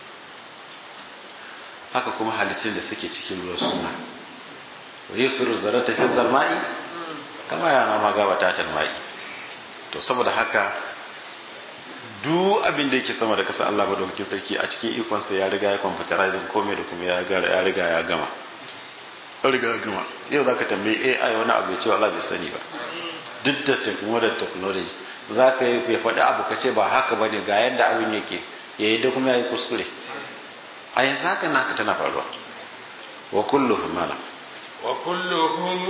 haka kuma halittun da suke cikin ruwa suna wa yusiru zara tafi zalma'i kama yana ma gaba ta talma'i to saboda haka duk abin da yake sama da kasa Allah madaukakin sarki a cikin ikonsa ya riga ya computerizing komai da kuma ya riga ya gama ya riga ya gama yau zaka tambayi AI wani abu ya ce Allah bai sani ba duk da modern technology za ka yi ya faɗi abu ka ce ba haka ba ne ga yadda abin yake ya yi da kuma ya yi kuskure a yanzu haka naka tana faruwa wa kulluhum mana wa kulluhum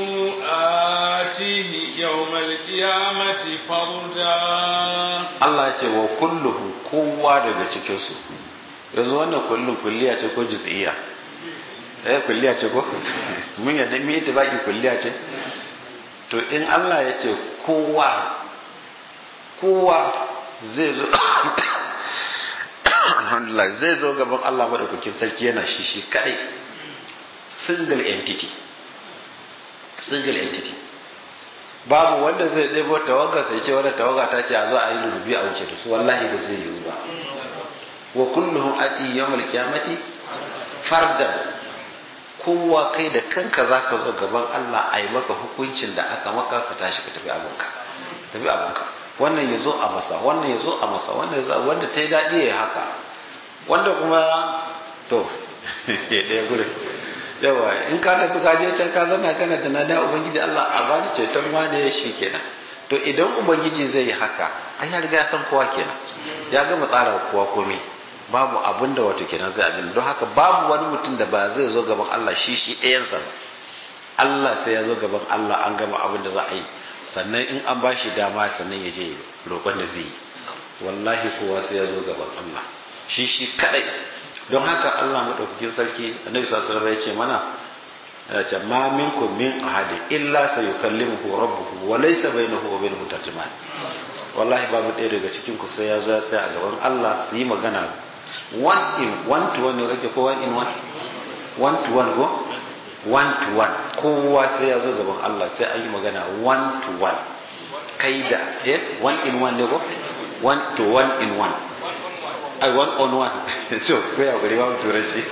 atihi yawmal qiyamati farda Allah ya ce wa kulluhum kowa daga cikin su yanzu wannan kullun kulliya ce ko juz'iyya eh kulliya ce ko mun yadda mu yi baki kulliya ce to in Allah ya ce kowa kowa zai zo alhamdulillah zai zo gaban Allah madaukakin sarki yana shi shi kadai single entity single entity babu wanda zai ɗebo tawaga sai ce wadda tawaga ta ce a zo a yi rububi a wuce da su wallahi ba zai yiwu ba wa kulluhum ati yawmal qiyamati fardan kowa kai da kanka zaka zo gaban Allah a yi maka hukuncin da aka maka ka tashi ka tafi abinka tafi abinka wannan ya zo a masa wannan ya zo a masa wannan ya zo wanda ta yi daɗi ya haka wanda kuma to ɗaya gudun yawa in ka tafi ka je can ka zama kana tunanin ubangiji Allah a bani ceton wane shi kenan to idan ubangiji zai yi haka ai ya riga ya san kowa kenan ya gama tsara kowa komai babu abin da wato kenan zai abin don haka babu wani mutum da ba zai zo gaban Allah shi shi ɗayansa ba Allah sai ya zo gaban Allah an gama abin da za a yi sannan in an bashi dama sannan ya je roƙon da zai yi wallahi kowa sai ya zo gaban Allah shi shi kadai don haka Allah madaukakin sarki annabi sallallahu alaihi ya ce mana ya ce ma minkum min ahadin illa sayukallimuhu rabbuhu wa laysa bainahu wa bainahu tarjuman wallahi babu ɗaya daga cikin ku sai ya zo ya tsaya a gaban Allah su yi magana one in one to one ne kake ko one in one one to one ko one to one kowa sai ya zo gaban Allah sai an yi magana one to one kai da eh one in one ne ko one to one in one ai one on one so ko ya gari ba turanci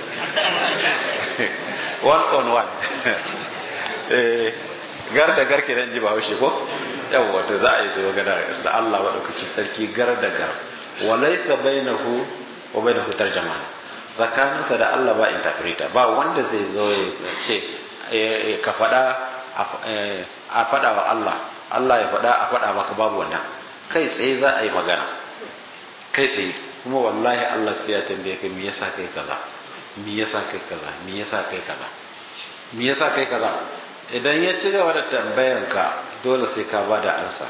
one on one eh gar da gar kenan ji ba haushe ko yawa to za a yi magana da Allah madaukaki sarki gar da gar walaysa bainahu wa bainahu tarjamana tsakaninsa da Allah ba interpreter ba wanda zai zo ya ce ka faɗa a faɗa wa Allah Allah ya faɗa a faɗa maka babu wannan kai tsaye za a yi magana kai tsaye kuma wallahi Allah sai ya tambaye ka me yasa kai kaza me yasa kai kaza me yasa kai kaza me yasa kai kaza idan ya ci gaba da tambayan ka dole sai ka ba da ansa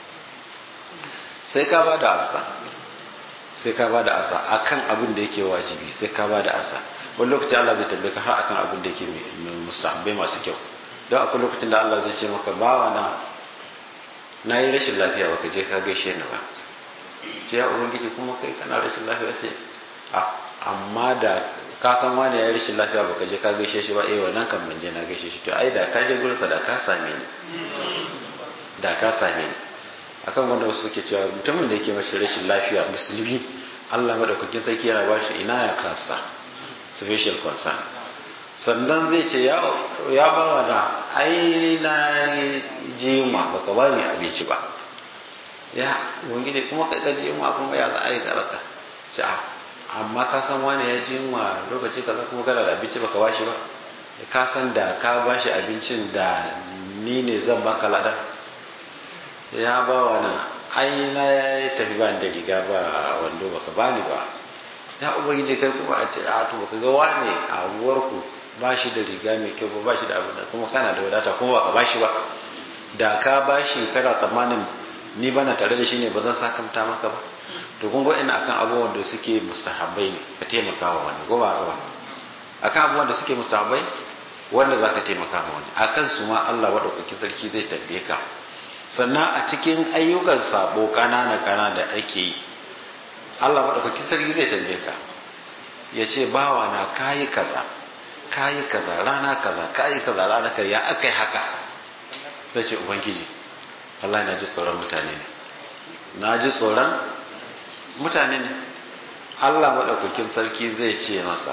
sai ka ba da ansa sai ka ba da ansa akan abin da yake wajibi sai ka ba da ansa wani lokaci Allah zai tambaye ka har akan abin da yake mustahabbai masu kyau don akwai lokacin da Allah zai ce maka bawa na na yi rashin lafiya baka je ka gaishe ni ba ce ya ubangiji kuma kai kana rashin lafiya sai amma da ka san wani ya yi rashin lafiya baka je ka gaishe shi ba eh wannan kan ban je na gaishe shi to ai da ka je gurinsa da ka same ni da ka same ni akan wanda wasu suke cewa mutumin da yake mashi rashin lafiya musulmi Allah madaukakin sarki yana ba shi ina ya kasa special concern sannan zai ce ya ba wa da ai na ji ma baka ba ni abinci ba ya ubangiji kuma ka ga ji ma kuma ya za a yi karata ce a amma ka san wani ya ji ma lokaci kaza kuma kana da abinci baka bashi ba ka san da ka bashi abincin da ni ne zan baka ladan ya ba wa na ai na ya tafi ba da riga ba wando baka bani ba ya ubangiji kai kuma a ce a to baka ga wane a uwarku ba shi da riga mai kyau ba shi da abin da kuma kana da wadata kuma baka bashi ba da ka bashi kana tsammanin ni bana tare da shi ne ba zan sakamta maka ba to kun ga ina akan abubuwan da suke mustahabbai ne ka taimaka wa wani ko ba ba akan abubuwan da suke mustahabbai wanda za ka taimaka ma wani akan su ma Allah maɗaukakin sarki zai tambaye ka sannan a cikin ayyukan sabo ƙanana ƙanana da ake yi Allah maɗaukakin sarki zai tambaye ka ya ce bawa na kayi kaza kayi kaza rana kaza kayi kaza rana kaza ya aka yi haka zai ce ubangiji Allah na ji tsoron mutane ne na ji tsoron mutane ne Allah maɗaukakin sarki zai ce masa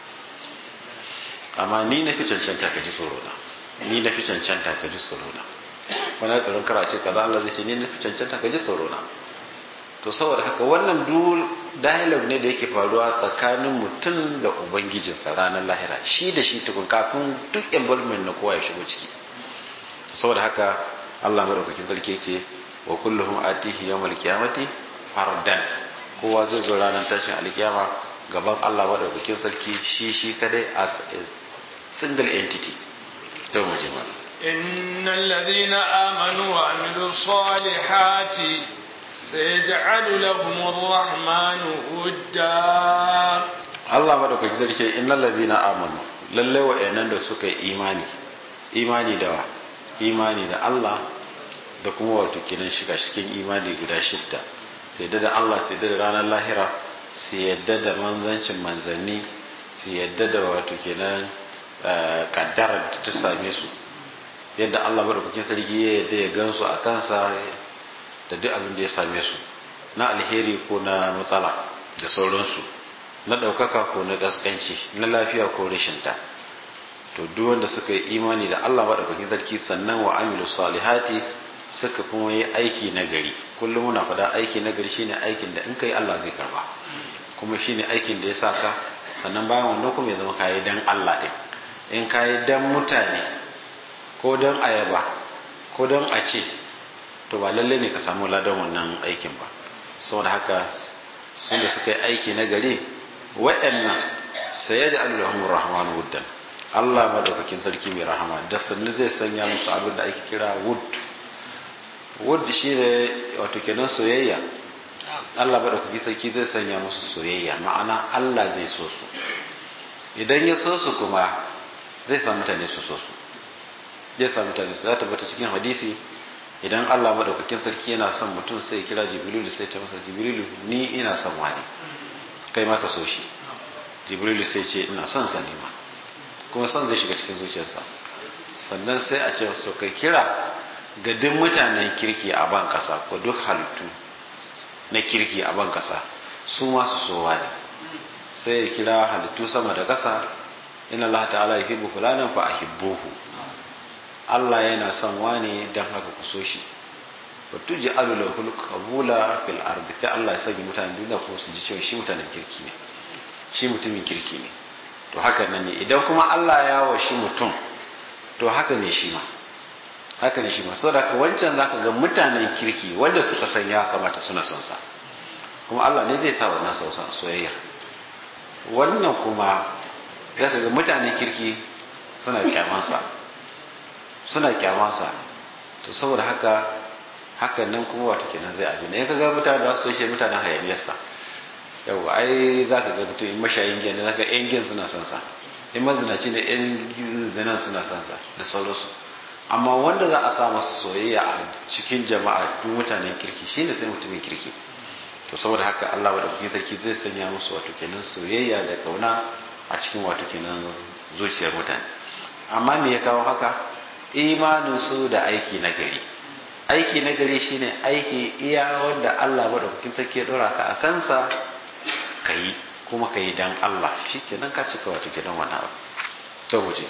amma ni na fi cancanta ka ji tsoro na ni na fi cancanta ka ji tsoro na wani tsoron kara ce kaza Allah zai ce ni na fi cancanta ka ji tsoro na to saboda haka wannan duk dialogue ne da yake faruwa tsakanin mutum da ubangijinsa ranar lahira shi da shi tukun kafin duk involvement na kowa ya shigo ciki saboda haka Allah madaukakin sarki ce wa kulluhum atihi yawmal qiyamati fardan kowa zai zo ranar tashin alkiyama gaban Allah madaukakin sarki shi shi kadai as a single entity to mu je mana إن الذين آمنوا وعملوا الصالحات سيجعل لهم الرحمن ودا Allah madaukaki zai ce innal ladina amanu lalle wa'annan da suka yi imani imani da wa imani da Allah da kuma wato kinan shiga cikin imani guda shidda sai da Allah sai da ranar lahira sai yadda da manzancin manzanni sai yadda da wato kenan kaddara da ta same su yadda Allah madaukakin sarki ya yadda ya gansu a kansa da duk abin da ya same su na alheri ko na matsala da sauransu na ɗaukaka ko na ƙasƙanci na lafiya ko rashinta to duk wanda suka yi imani da Allah maɗaukakin sarki sannan wa amilu salihati suka kuma yi aiki na gari kullum muna faɗa aiki na gari shine aikin da in kai Allah zai karba kuma shine aikin da ya saka sannan bayan wannan kuma ya zama kayi dan Allah din in kayi dan mutane ko dan ayaba ko dan a ce to ba lalle ne ka samu ladan wannan aikin ba saboda haka sun da suka yi aiki na gari wa'annan sai da allahun rahman wuddan Allah madaukakin sarki mai rahama da sannu zai sanya musu abin da ake kira wood wood shi ne wato kenan soyayya Allah madaukakin sarki zai sanya musu soyayya ma'ana Allah zai so su idan ya so su kuma zai sa mutane su so su zai sa mutane su za ta bata cikin hadisi idan Allah madaukakin sarki yana son mutum sai ya kira jibrilu sai ta masa jibrilu ni ina son wani kai ma ka so shi jibrilu sai ce ina son sa ne ma kuma son zai shiga cikin zuciyarsa sannan sai a ce so kai kira ga duk mutanen kirki a ban kasa ko duk halittu na kirki a ban kasa su ma su so wani sai ya kira halittu sama da kasa inna Allah ta'ala yuhibbu fulanan fa ahibbuhu Allah yana son wane don haka ku so shi wato ji alula kabula fil ardi sai Allah ya sanya mutanen duniya ko su ji cewa shi mutanen kirki ne shi mutumin kirki ne to haka nan ne idan kuma Allah ya wa shi mutum to haka ne shi ma haka ne shi ma saboda ka wancan zaka ga mutanen kirki wanda suka san ya kamata suna son sa kuma Allah ne zai sa wannan soyayya wannan kuma zaka ga mutanen kirki suna kyamansa suna kyamansa to saboda haka hakan nan kuma wata kenan zai abin in ka ga mutane da su shi mutanen hayaniyarsa yau ai za ka ga mutum in mashayin giya ne za ka yan giyan suna son sa in mazinaci ne yan zinan suna son sa da sauransu amma wanda za a sa masa soyayya a cikin jama'a duk mutanen kirki shine sai mutumin kirki to saboda haka Allah madaukakin sarki zai sanya musu wato kenan soyayya da kauna a cikin wato kenan zuciyar mutane amma me ya kawo haka imaninsu da aiki na gari aiki na gari shine aiki iya wanda Allah madaukakin sarki ya dora ka a kansa ka yi kuma ka yi dan Allah shikenan ka cika wato gidan wani abu to muje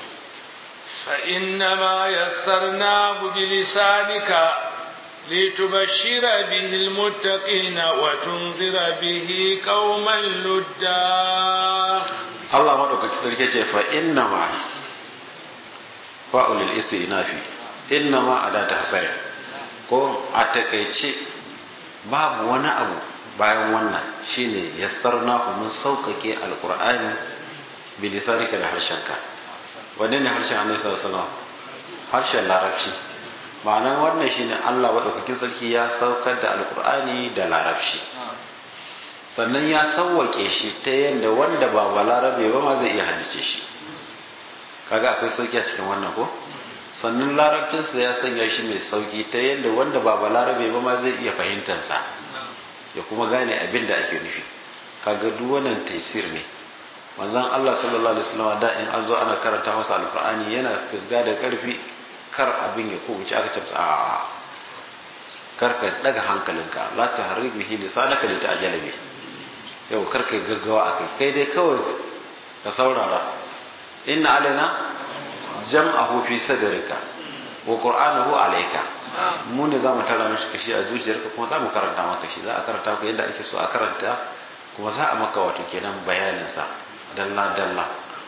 فإنما يسرناه بلسانك لتبشر به المتقين وتنذر به قوما لدا Allah madaukakin sarki ce fa innama fa'ulil istinafi innama adata hasari ko a takaice babu wani abu bayan wannan shine yassarna mun sauƙaƙe alqur'ani bilisarika da harshenka wanne ne harshen annabi sallallahu alaihi wasallam harshen larabci ma'anar wannan shine Allah madaukakin sarki ya saukar da alqur'ani da larabci sannan ya sauwake shi ta yadda wanda ba balarabe ba ma zai iya hadice shi kaga akwai sauki a cikin wannan ko sannan larabcinsa ya sanya shi mai sauki ta yadda wanda ba balarabe ba ma zai iya fahimtansa ya kuma gane abin da ake nufi kaga duk wannan taisir ne manzon Allah sallallahu alaihi wasallam da in an zo ana karanta masa alqur'ani yana fisga da karfi kar abin ya kubuce aka ce a kar ka daga hankalinka la tahrik bihi lisanaka li ta'jala bi yau kar ka gaggawa akai kai dai kawai ka saurara inna alaina jam'ahu fi sadrika wa qur'anahu alayka mu ne zamu tara mishi kashi a zuciyarka kuma zamu karanta maka shi za a karanta maka yadda ake so a karanta kuma za a maka wato kenan bayanin sa dalla dalla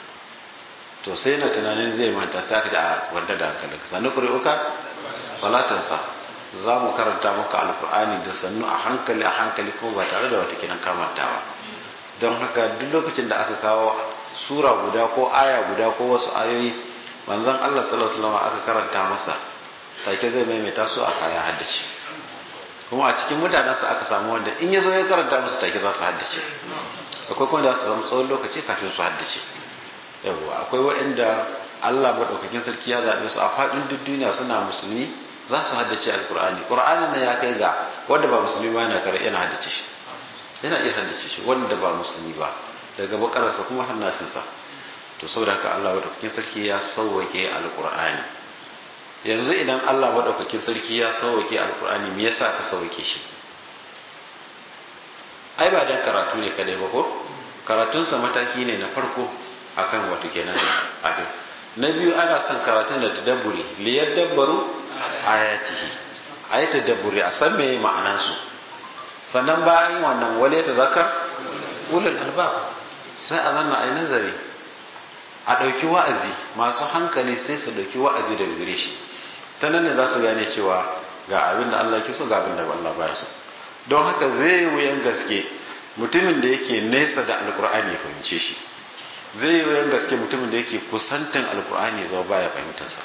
to sai na tunanin zai manta sai aka ji a wanda da hankalinka sanu qur'uka falatansa za mu karanta maka alkur'ani da sannu a hankali a hankali kuma ba tare da wata kinan kamantawa don haka duk lokacin da aka kawo sura guda ko aya guda ko wasu ayoyi manzon Allah sallallahu alaihi wasallam aka karanta masa take zai maimaita su a kaya haddace kuma a cikin mutanensa aka samu wanda in ya zo ya karanta musu take za su haddace akwai kuma da su samu tsawon lokaci kafin su haddace yawwa akwai waɗanda Allah maɗaukakin sarki ya zaɓe su a faɗin duk duniya suna musulmi za su haddace alkur'ani ƙur'ani na ya kai ga wanda ba musulmi ba yana kare yana haddace shi yana iya haddace shi wanda ba musulmi ba daga bakararsa kuma hannasinsa to saboda haka Allah maɗaukakin sarki ya sauwake alkur'ani yanzu idan Allah maɗaukakin sarki ya sauwake alkur'ani me yasa aka sauwake shi ai ba dan karatu ne kadai ba ko karatunsa mataki ne na farko akan wato kenan abin na biyu ana son karatun da tadabburi liyar dabbaru ayatihi a yi tadabburi a san me ma'anansu sannan bayan wannan wale ta zakar ulul albab sai a zanna a yi nazari a ɗauki wa'azi masu hankali sai su ɗauki wa'azi daga gare shi ta nan ne za su gane cewa ga abin da Allah ke so ga abin da Allah baya so don haka zai wuyan gaske mutumin da yake nesa da alkur'ani ya fahimce shi zai wuyan gaske mutumin da yake kusantin alkur'ani ya zama baya fahimtarsa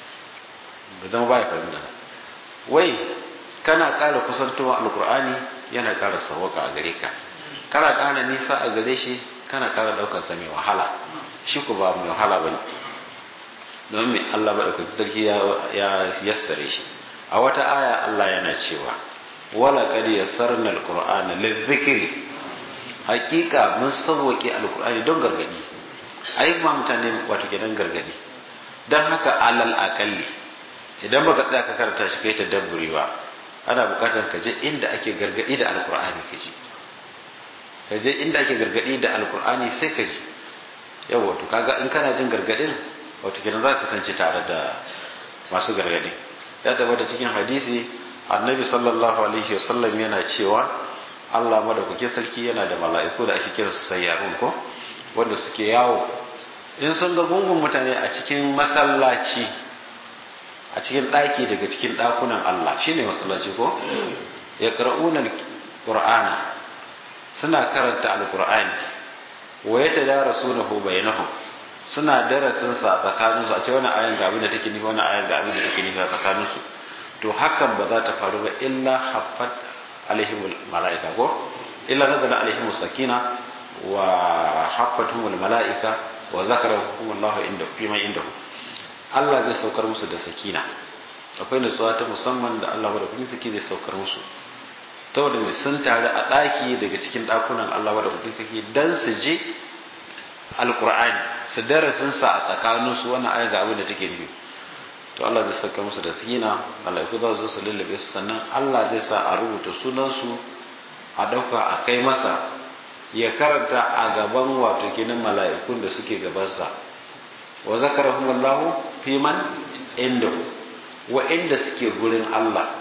ba zama baya fahimtarsa wai kana ƙara kusantowa alkur'ani yana ƙara sawaka a gare ka kana ƙara nisa a gare shi kana ƙara ɗaukar sa mai wahala shi ku ba mai wahala ba ne don mai Allah ba ɗaukar sarki ya yassare shi a wata aya Allah yana cewa wala kad yassarna alqur'ana lidhikri hakika mun sauwake alqur'ani don gargadi ai ma mutane wato gidan gargadi dan haka alal akalli idan baka tsaya ka karanta shi kai tadabburi ba ana bukatar ka je inda ake gargadi da alqur'ani ka ji ka je inda ake gargadi da alqur'ani sai ka ji yawa to kaga in kana jin gargadin wato kenan za ka kasance tare da masu gargadi ya tabbata cikin hadisi annabi sallallahu alaihi wasallam yana cewa Allah madaukake sarki yana da mala'iku da ake kira su sayyarun ko wanda suke yawo in sun ga gungun mutane a cikin masallaci a cikin ɗaki daga cikin ɗakunan Allah shine masallaci ko ya qara'una qur'ana suna karanta alqur'ani wa yatadarasunahu bainahum suna darasin sa tsakaninsu a ce wani ayan ga abin da take nufi wani ayan ga abin da take nufi a tsakaninsu to hakan ba za ta faru ba illa haffat alaihim malaika ko illa nazala alaihim sakina wa haffatuhum malaika wa zakarahum Allah inda fima indahu Allah zai saukar musu da sakina akwai nutsuwa ta musamman da Allah da kuma saki zai saukar musu ta wanda mai sun tare a ɗaki daga cikin ɗakunan Allah da kuma saki dan su je alkur'ani su darasin sa a tsakaninsu wannan aya ga abin da take nufi to Allah zai saka musu da sakina malaiku za su zo su lullube su sannan Allah zai sa a rubuta sunansu a ɗauka a kai masa ya karanta a gaban wato kenan mala'ikun da suke gabansa wa zakarahum Allahu fi man indahu wa inda suke gurin Allah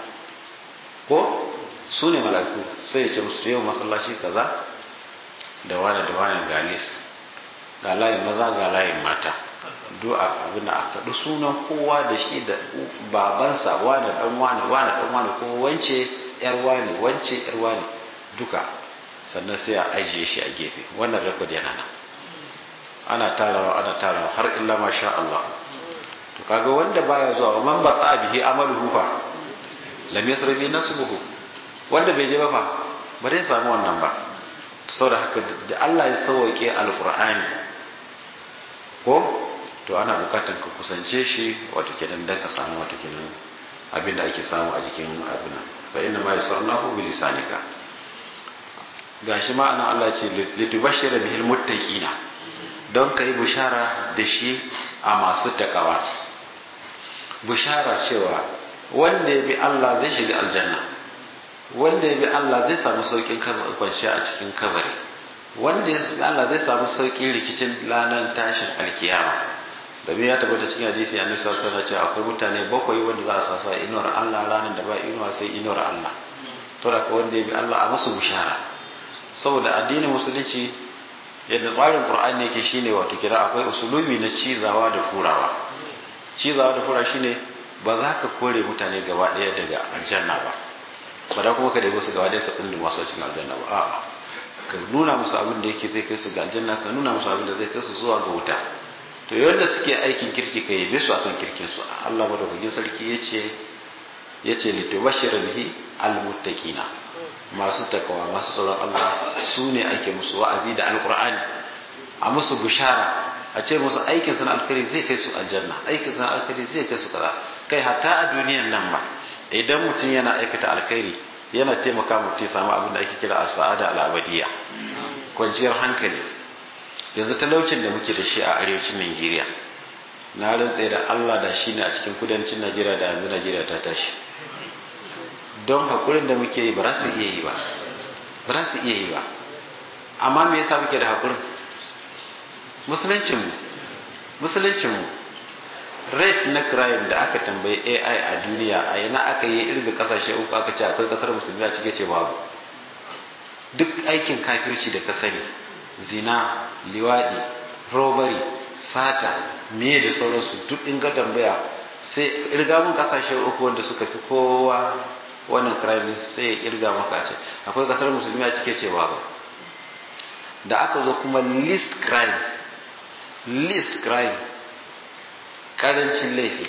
ko su ne mala'iku sai ya ce musu yau masallaci kaza da wani da wani galis ga layin maza ga layin mata du'a abin da aka faɗi sunan kowa da shi da babansa wane dan wane wane dan wane ko wance yar wane wance yar wane duka sannan sai a ajiye shi a gefe wannan rekod yana nan ana tarawa ana tarawa har illa ma sha Allah to kaga wanda baya zuwa man ba bihi amaluhu fa lam yasrafi nasbuhu wanda bai je ba fa ba zai samu wannan ba saboda haka da Allah ya sauke alqur'ani ko to ana bukatar ka kusance shi wato kenan dan ka samu wato kenan abin da ake samu a jikin abin nan fa inna ma yasarnahu bi lisanika gashi ma ana Allah ce litubashshira bihil muttaqina don kai bushara da shi a masu takawa bushara cewa wanda ya bi Allah zai shiga aljanna wanda ya bi Allah zai samu saukin kwanciya a cikin kabari wanda ya bi Allah zai samu saukin rikicin lanan tashin alkiyama domin ya tabbata cikin hadisi ya nusa sana cewa akwai mutane bakwai wanda za a sasa inuwar Allah ranar da ba inuwa sai inuwar Allah to da wanda ya bi Allah a masu bushara saboda addinin musulunci yadda tsarin qur'ani yake shine wato kira akwai usulubi na cizawa da furawa cizawa da fura shine ba za ka kore mutane gaba daya daga aljanna ba ba da kuma ka dai su gaba daya ka tsinda masu cikin aljanna ba a'a ka nuna musu abin da yake zai kai su ga aljanna ka nuna musu abin da zai kai su zuwa ga wuta to yadda suke aikin kirki ka yabe su akan kirkin su Allah madaukakin sarki yace yace litubashshira bihi almuttaqina masu takawa masu tsoron Allah su ne ake musu wa'azi da alkur'ani a musu bishara a ce musu aikin sana alkhairi zai kai su aljanna aikin sana alkhairi zai kai su kaza kai hatta a duniyan nan ba idan mutum yana aikata alkhairi yana taimaka mutum ya samu abin da ake kira as-sa'ada al-abadiyya kwanciyar hankali yanzu talaucin da muke da shi a arewacin Najeriya na rantsa da Allah da shi ne a cikin kudancin Najeriya da yanzu Najeriya ta tashi don haƙurin da muke yi ba za su iya yi ba ba za su iya yi ba amma me yasa muke da haƙurin musuluncinmu musuluncinmu rate na crime da aka tambayi ai a duniya a yana aka yi irga kasashe uku aka ce akwai kasar musulmi a cike ce babu duk aikin kafirci da ka sani zina liwadi robbery sata me da sauransu duk in ka tambaya sai irga mun kasashe uku wanda suka fi kowa wannan crime sai ya irga maka ce akwai kasar musulmi a cike ce babu da aka zo kuma list crime list crime karancin laifi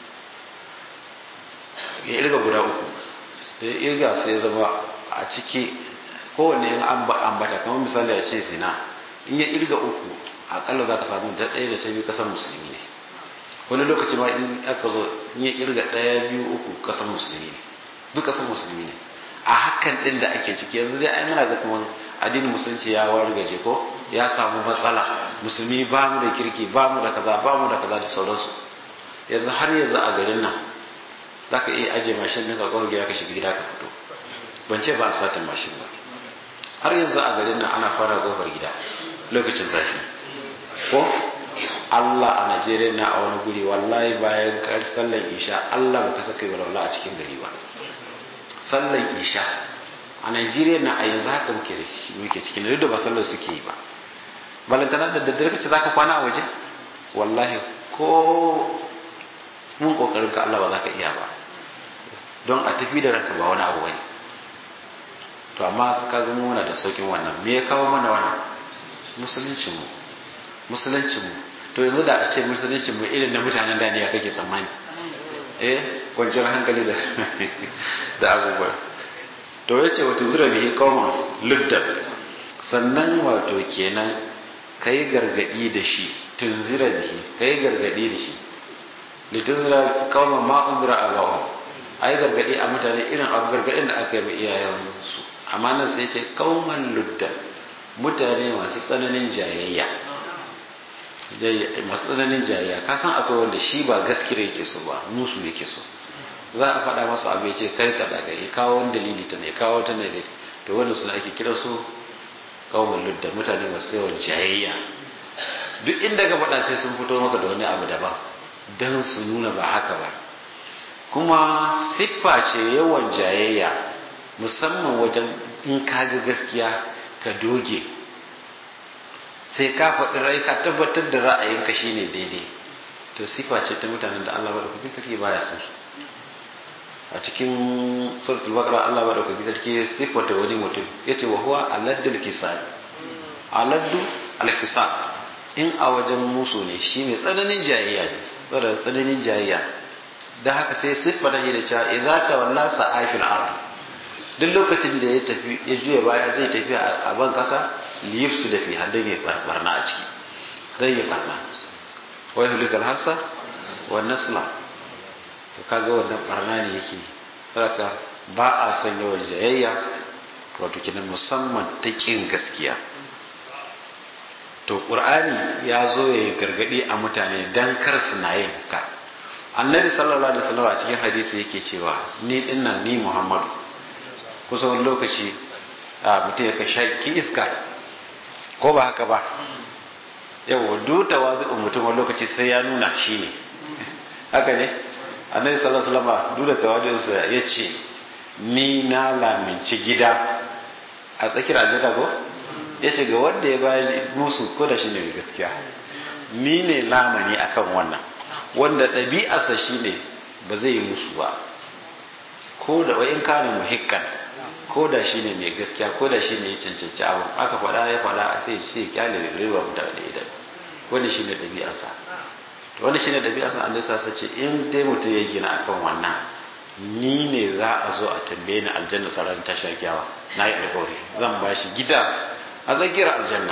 ya irga guda uku da ya irga sai ya zama a ciki kowane yin ambata kamar misali a ce zina in ya irga uku akalla za ka samu ta ɗaya da ta biyu kasan musulmi ne wani lokaci ma in aka zo in ya irga ɗaya biyu uku kasan musulmi ne duk kasan musulmi ne a hakan ɗin da ake ciki yanzu dai ai muna ga kamar addinin musulunci ya wargaje ko ya samu matsala musulmi ba mu da kirki ba mu da kaza ba mu da kaza da sauransu yanzu har yanzu a garin nan za ka iya ajiye mashin ɗin ka kawai gida ka shiga gida ka fito ban ce ba a satin mashin ba har yanzu a garin nan ana fara kofar gida lokacin zafi ko Allah a Najeriya na a wani guri wallahi bayan sallan isha Allah ba ka saka yi walwala a cikin gari ba sallan isha a Najeriya na a yanzu haka muke da muke cikin duk da ba sallar suke yi ba balantana da daddare kace zaka kwana a waje wallahi ko mun kokarin ka Allah ba za ka iya ba don a tafi da ranka ba wani abu bane to amma ka ga muna da saukin wannan me ya kawo mana wannan musuluncin mu musuluncin mu to yanzu da a ce musuluncin mu irin na mutanen da ne ya kake tsammani eh kwanciyar hankali da da abubuwa to yace wato zura bihi qauman luddat sannan wato kenan kai gargadi da shi tunzira bihi kai gargadi da shi litunzira qauman ma unzira abahu ai gargadi a mutane irin abu gargadin da aka yi wa iyayensu amma nan sai ce qauman luddat mutane masu tsananin jayayya masu tsananin jayayya ka san akwai wanda shi ba gaskiya yake so ba musu yake so za a faɗa masa abu ya ce kai ka daga ya kawo wani dalili ta ne kawo ta ne to wanda suna ake kira su kawo ludda mutane masu yawan jayayya duk inda ka faɗa sai sun fito maka da wani abu daban don su nuna ba haka ba kuma siffa ce yawan jayayya musamman wajen in ka ga gaskiya ka doge sai ka faɗi rai ka tabbatar da ra'ayinka shine daidai to sifa ce ta mutanen da Allah madaukakin sarki baya son su a cikin suratul baqara Allah madaukakin sarki sifata wani mutum yace wa huwa aladdul kisan aladdu alkisan in a wajen musu ne shi mai tsananin jayayya ne saboda tsananin jayayya da haka sai siffata shi da cewa idza tawalla sa'afil ard duk lokacin da ya tafi ya juya baya zai tafi a ban kasa liyufsu da fi hadin ya barna a ciki zai yi barna wai hulisal harsa wa nasla to kaga wannan barna ne yake saboda ba a son yawan jayayya wato kinan musamman ta kin gaskiya to qur'ani ya zo ya gargadi a mutane dan kar su na yin ka annabi sallallahu alaihi wasallam a cikin hadisi yake cewa ni dinnan ni muhammadu kusa wani lokaci a mutum ya ka shaki iska ko ba haka ba yau duta wa mutum wani lokaci sai ya nuna shi ne haka ne annabi sallallahu alaihi wasallam duda tawadinsa ya ce ni na laminci gida a tsakiyar aljanna ko ya ce ga wanda ya bayar musu ko da shi ne mai gaskiya ni ne lamani akan wannan wanda ɗabi'arsa shi ne ba zai yi musu ba ko da wa'in kana muhikkan ko da shi ne mai gaskiya ko da shi ne ya cancanci abu aka faɗa ya faɗa sai shi ya kyale da riba da wani idan wani shi ne ɗabi'arsa to wani shi ne ɗabi'arsa an dasa sa ce in dai mutum ya gina akan wannan ni ne za a zo a tambaye ni aljanna sarar tashar kyawa na yi alƙawari zan ba shi gida a tsakiyar aljanna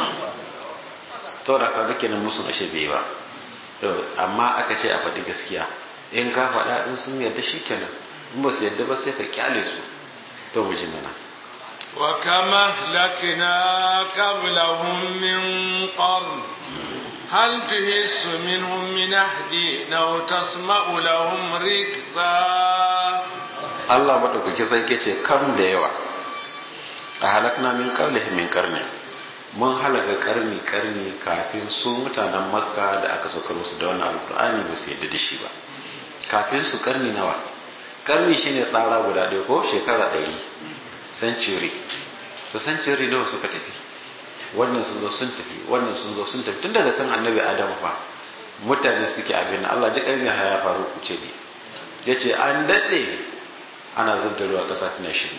to da kaga kenan musu ashe bai ba amma aka ce a faɗi gaskiya in ka faɗa in sun yarda shi kenan in ba su yarda ba sai ka kyale su to mu ji mana وكم أهلكنا قبلهم من قرن هل تحس منهم من أحد أو تسمع لهم ركزا Allah maɗaukaki sarki ce kam da yawa a halakna min qablihim min qarni mun halaka karni karni kafin su mutanen makka da aka saukar musu da wannan alkur'ani ba su yadda da shi ba kafin su karni nawa karni shine tsara guda ɗaya ko shekara ɗari century to century nawa suka tafi wannan sun zo sun tafi wannan sun zo sun tafi tun daga kan annabi adam fa mutane suke abin Allah ji kai ya faru kuce ne yace an daɗe ana zub da ruwa ƙasa tana shiri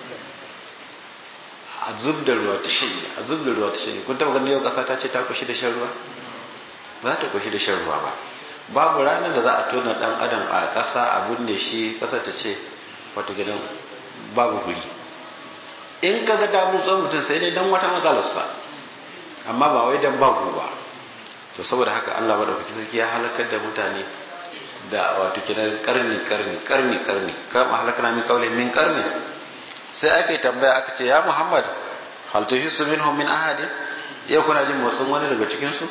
a zub da ruwa ta shiri a zub da ruwa ta shiri kun taɓa ganin yau ƙasa ta ce ta kushi da shan ruwa ba za ta kushi da shan ruwa ba babu ranar da za a tona ɗan adam a ƙasa a binne shi ƙasa ta ce wata gidan babu guri in ka ga damu tsohon mutum sai dai don wata matsalarsa amma ba wai don babu ba to saboda haka Allah maɗaukaki sarki ya halakar da mutane da wato kiran karni karni karni karni kama halakana min kaule min karni sai aka yi tambaya aka ce ya Muhammad hal tuhissu minhum min ahadin yau kuna jin motsin wani daga cikin su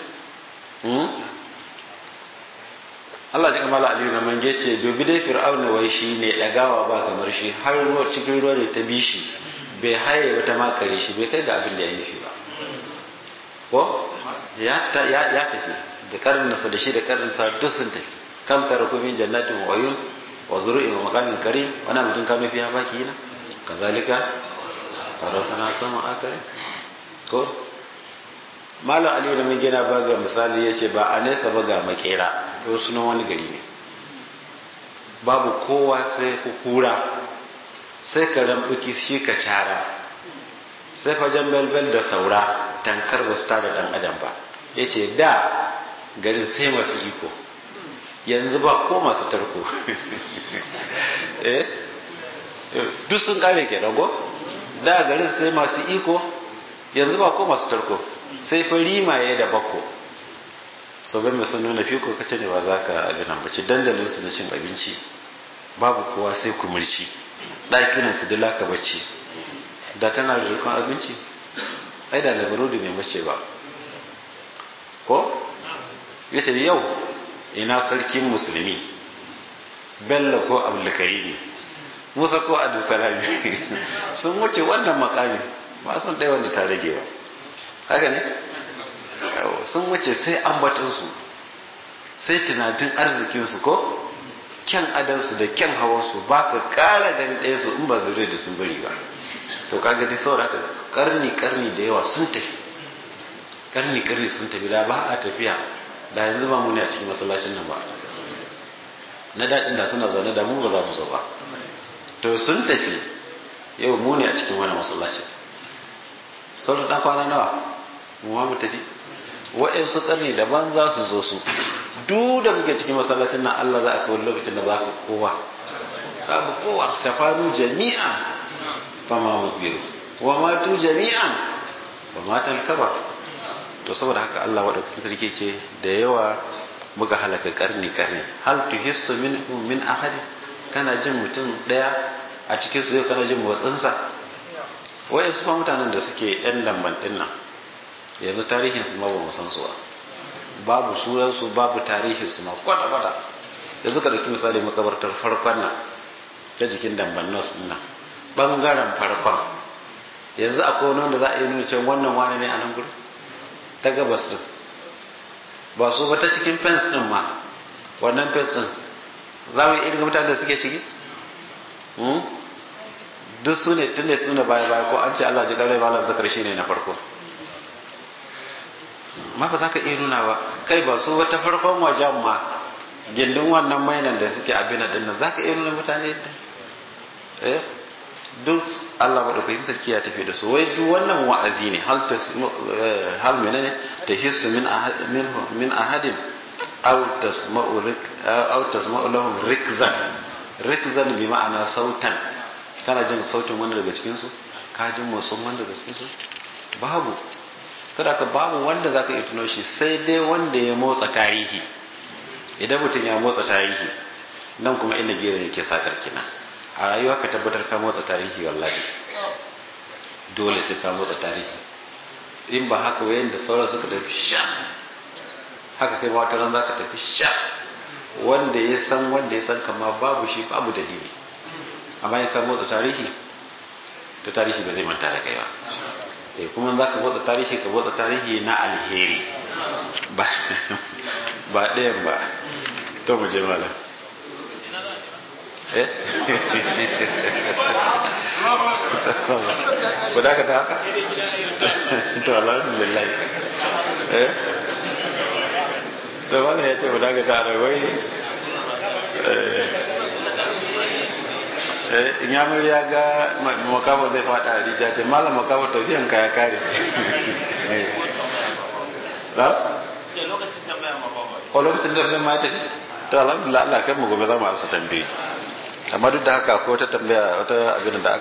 Allah ji kamala aliyu na mange ce dubi dai fir'auna wai shi ne dagawa ba kamar shi har ruwa cikin ruwa ne ta bi shi bai haye wata makare shi bai kai ga abin da ya nufi ba ko ya tafi da karninsa da shi da karninsa duk sun tafi kam tara min jannatin wa uyun wa zuru'in wa maqamin karim wana mutum kanu fiha baki na kazalika farasana sama akare ko malam aliyu da mai gina ba ga misali ya ce ba a nesa ba ga makera ko sunan wani gari ne babu kowa sai kura sai ka rambuki shi ka cara sai fajen belbel da saura tankar ba su tara dan adam ba ya ce da garin sai masu iko yanzu ba ko masu tarko duk sun kare ke rago da garin sai masu iko yanzu ba ko masu tarko sai fa rimaye da bako so bai mai sun nuna fiko kace ne ba za ka abin nan bace dandalin su na cin abinci babu kowa sai kumurci ɗakinan su dila ka bacci da tana da rikon abinci ai da labarodi ne mace ba ko yace yau ina sarkin musulmi bello ko abdulkarimi musa ko abdulsalami sun wuce wannan makami ba sun ɗaya wanda ta rage ba haka ne sun wuce sai ambatansu sai tunanin arzikinsu ko kyan adansu da kyan hawansu ba ka ƙara gani ɗaya su in ba zure da sun bari ba to kaga dai saboda haka karni karni da yawa sun tafi karni karni sun tafi da ba a tafiya da yanzu ba mu ne a cikin masallacin nan ba na daɗin da suna zaune da mu ba za mu zo ba to sun tafi yau mu ne a cikin wani masallacin sauran ɗan kwana nawa mu ma mu tafi wa'yansu ƙarni daban za su zo su duk da muke cikin masallacin nan Allah za a kawo lokacin da ba ka kowa babu kowa ta faru jami'a fa ma mukbiru wa matu jami'an ba matan kaba to saboda haka Allah wadda sarki ce da yawa muka halaka karni karni hal tuhissu min min ahadi kana jin mutum daya a cikin su kana jin motsinsa wayan su fa mutanen da suke yan lamban din nan yanzu tarihin su ma ba mu san su ba babu sunan su babu tarihin su ma kwata kwata yanzu ka dauki misali makabartar farkon nan ta jikin damban nos din nan bangaren farkon yanzu akwai wani wanda za a yi nuna cewa wannan wani ne a nan gudu ta gabas din ba su ba ta cikin fence din ma wannan fence din za mu yi irin mutane da suke ciki duk su ne tun da su ne baya baya ko an ce Allah ji kare malam zakar shi ne na farko ma ba za ka iya nuna ba kai ba su wata farkon wajen ma gindin wannan mainan da suke abin din nan za ka iya nuna mutane eh duk Allah madaukakin sarki ya tafi da su wai duk wannan wa'azi ne hal ta hal menene ta hissu min min min ahadin aw tasma'u rik aw tasma'u lahum rikzan rikzan bi ma'ana sautan kana jin sautin wanda daga cikin su ka jin motsin wanda daga cikin su babu kada ka babu wanda zaka iya tuno shi sai dai wanda ya motsa tarihi idan mutum ya motsa tarihi nan kuma inda gero yake sakar kina a rayuwa ka tabbatar ka motsa tarihi wallahi dole sai ka motsa tarihi in ba haka wayan da sauran suka tafi sha haka kai wata ran zaka tafi sha wanda ya san wanda ya san kama babu shi babu dalili amma in ka motsa tarihi to tarihi ba zai manta da kai ba eh kuma za ka motsa tarihi ka motsa tarihi na alheri ba ba ɗayan ba to mu je malam eh ku da ka ta haka to alhamdulillah eh da malam ya ce mu da ka ta da wai in ya ya ga makawa zai fada a rija ce malam makawa tafiyan ka ya kare na? ko lokacin da ma tafi ta alhamdulillah Allah kai mu gobe za mu ansa tambayi amma duk da haka ko wata tambaya wata abin da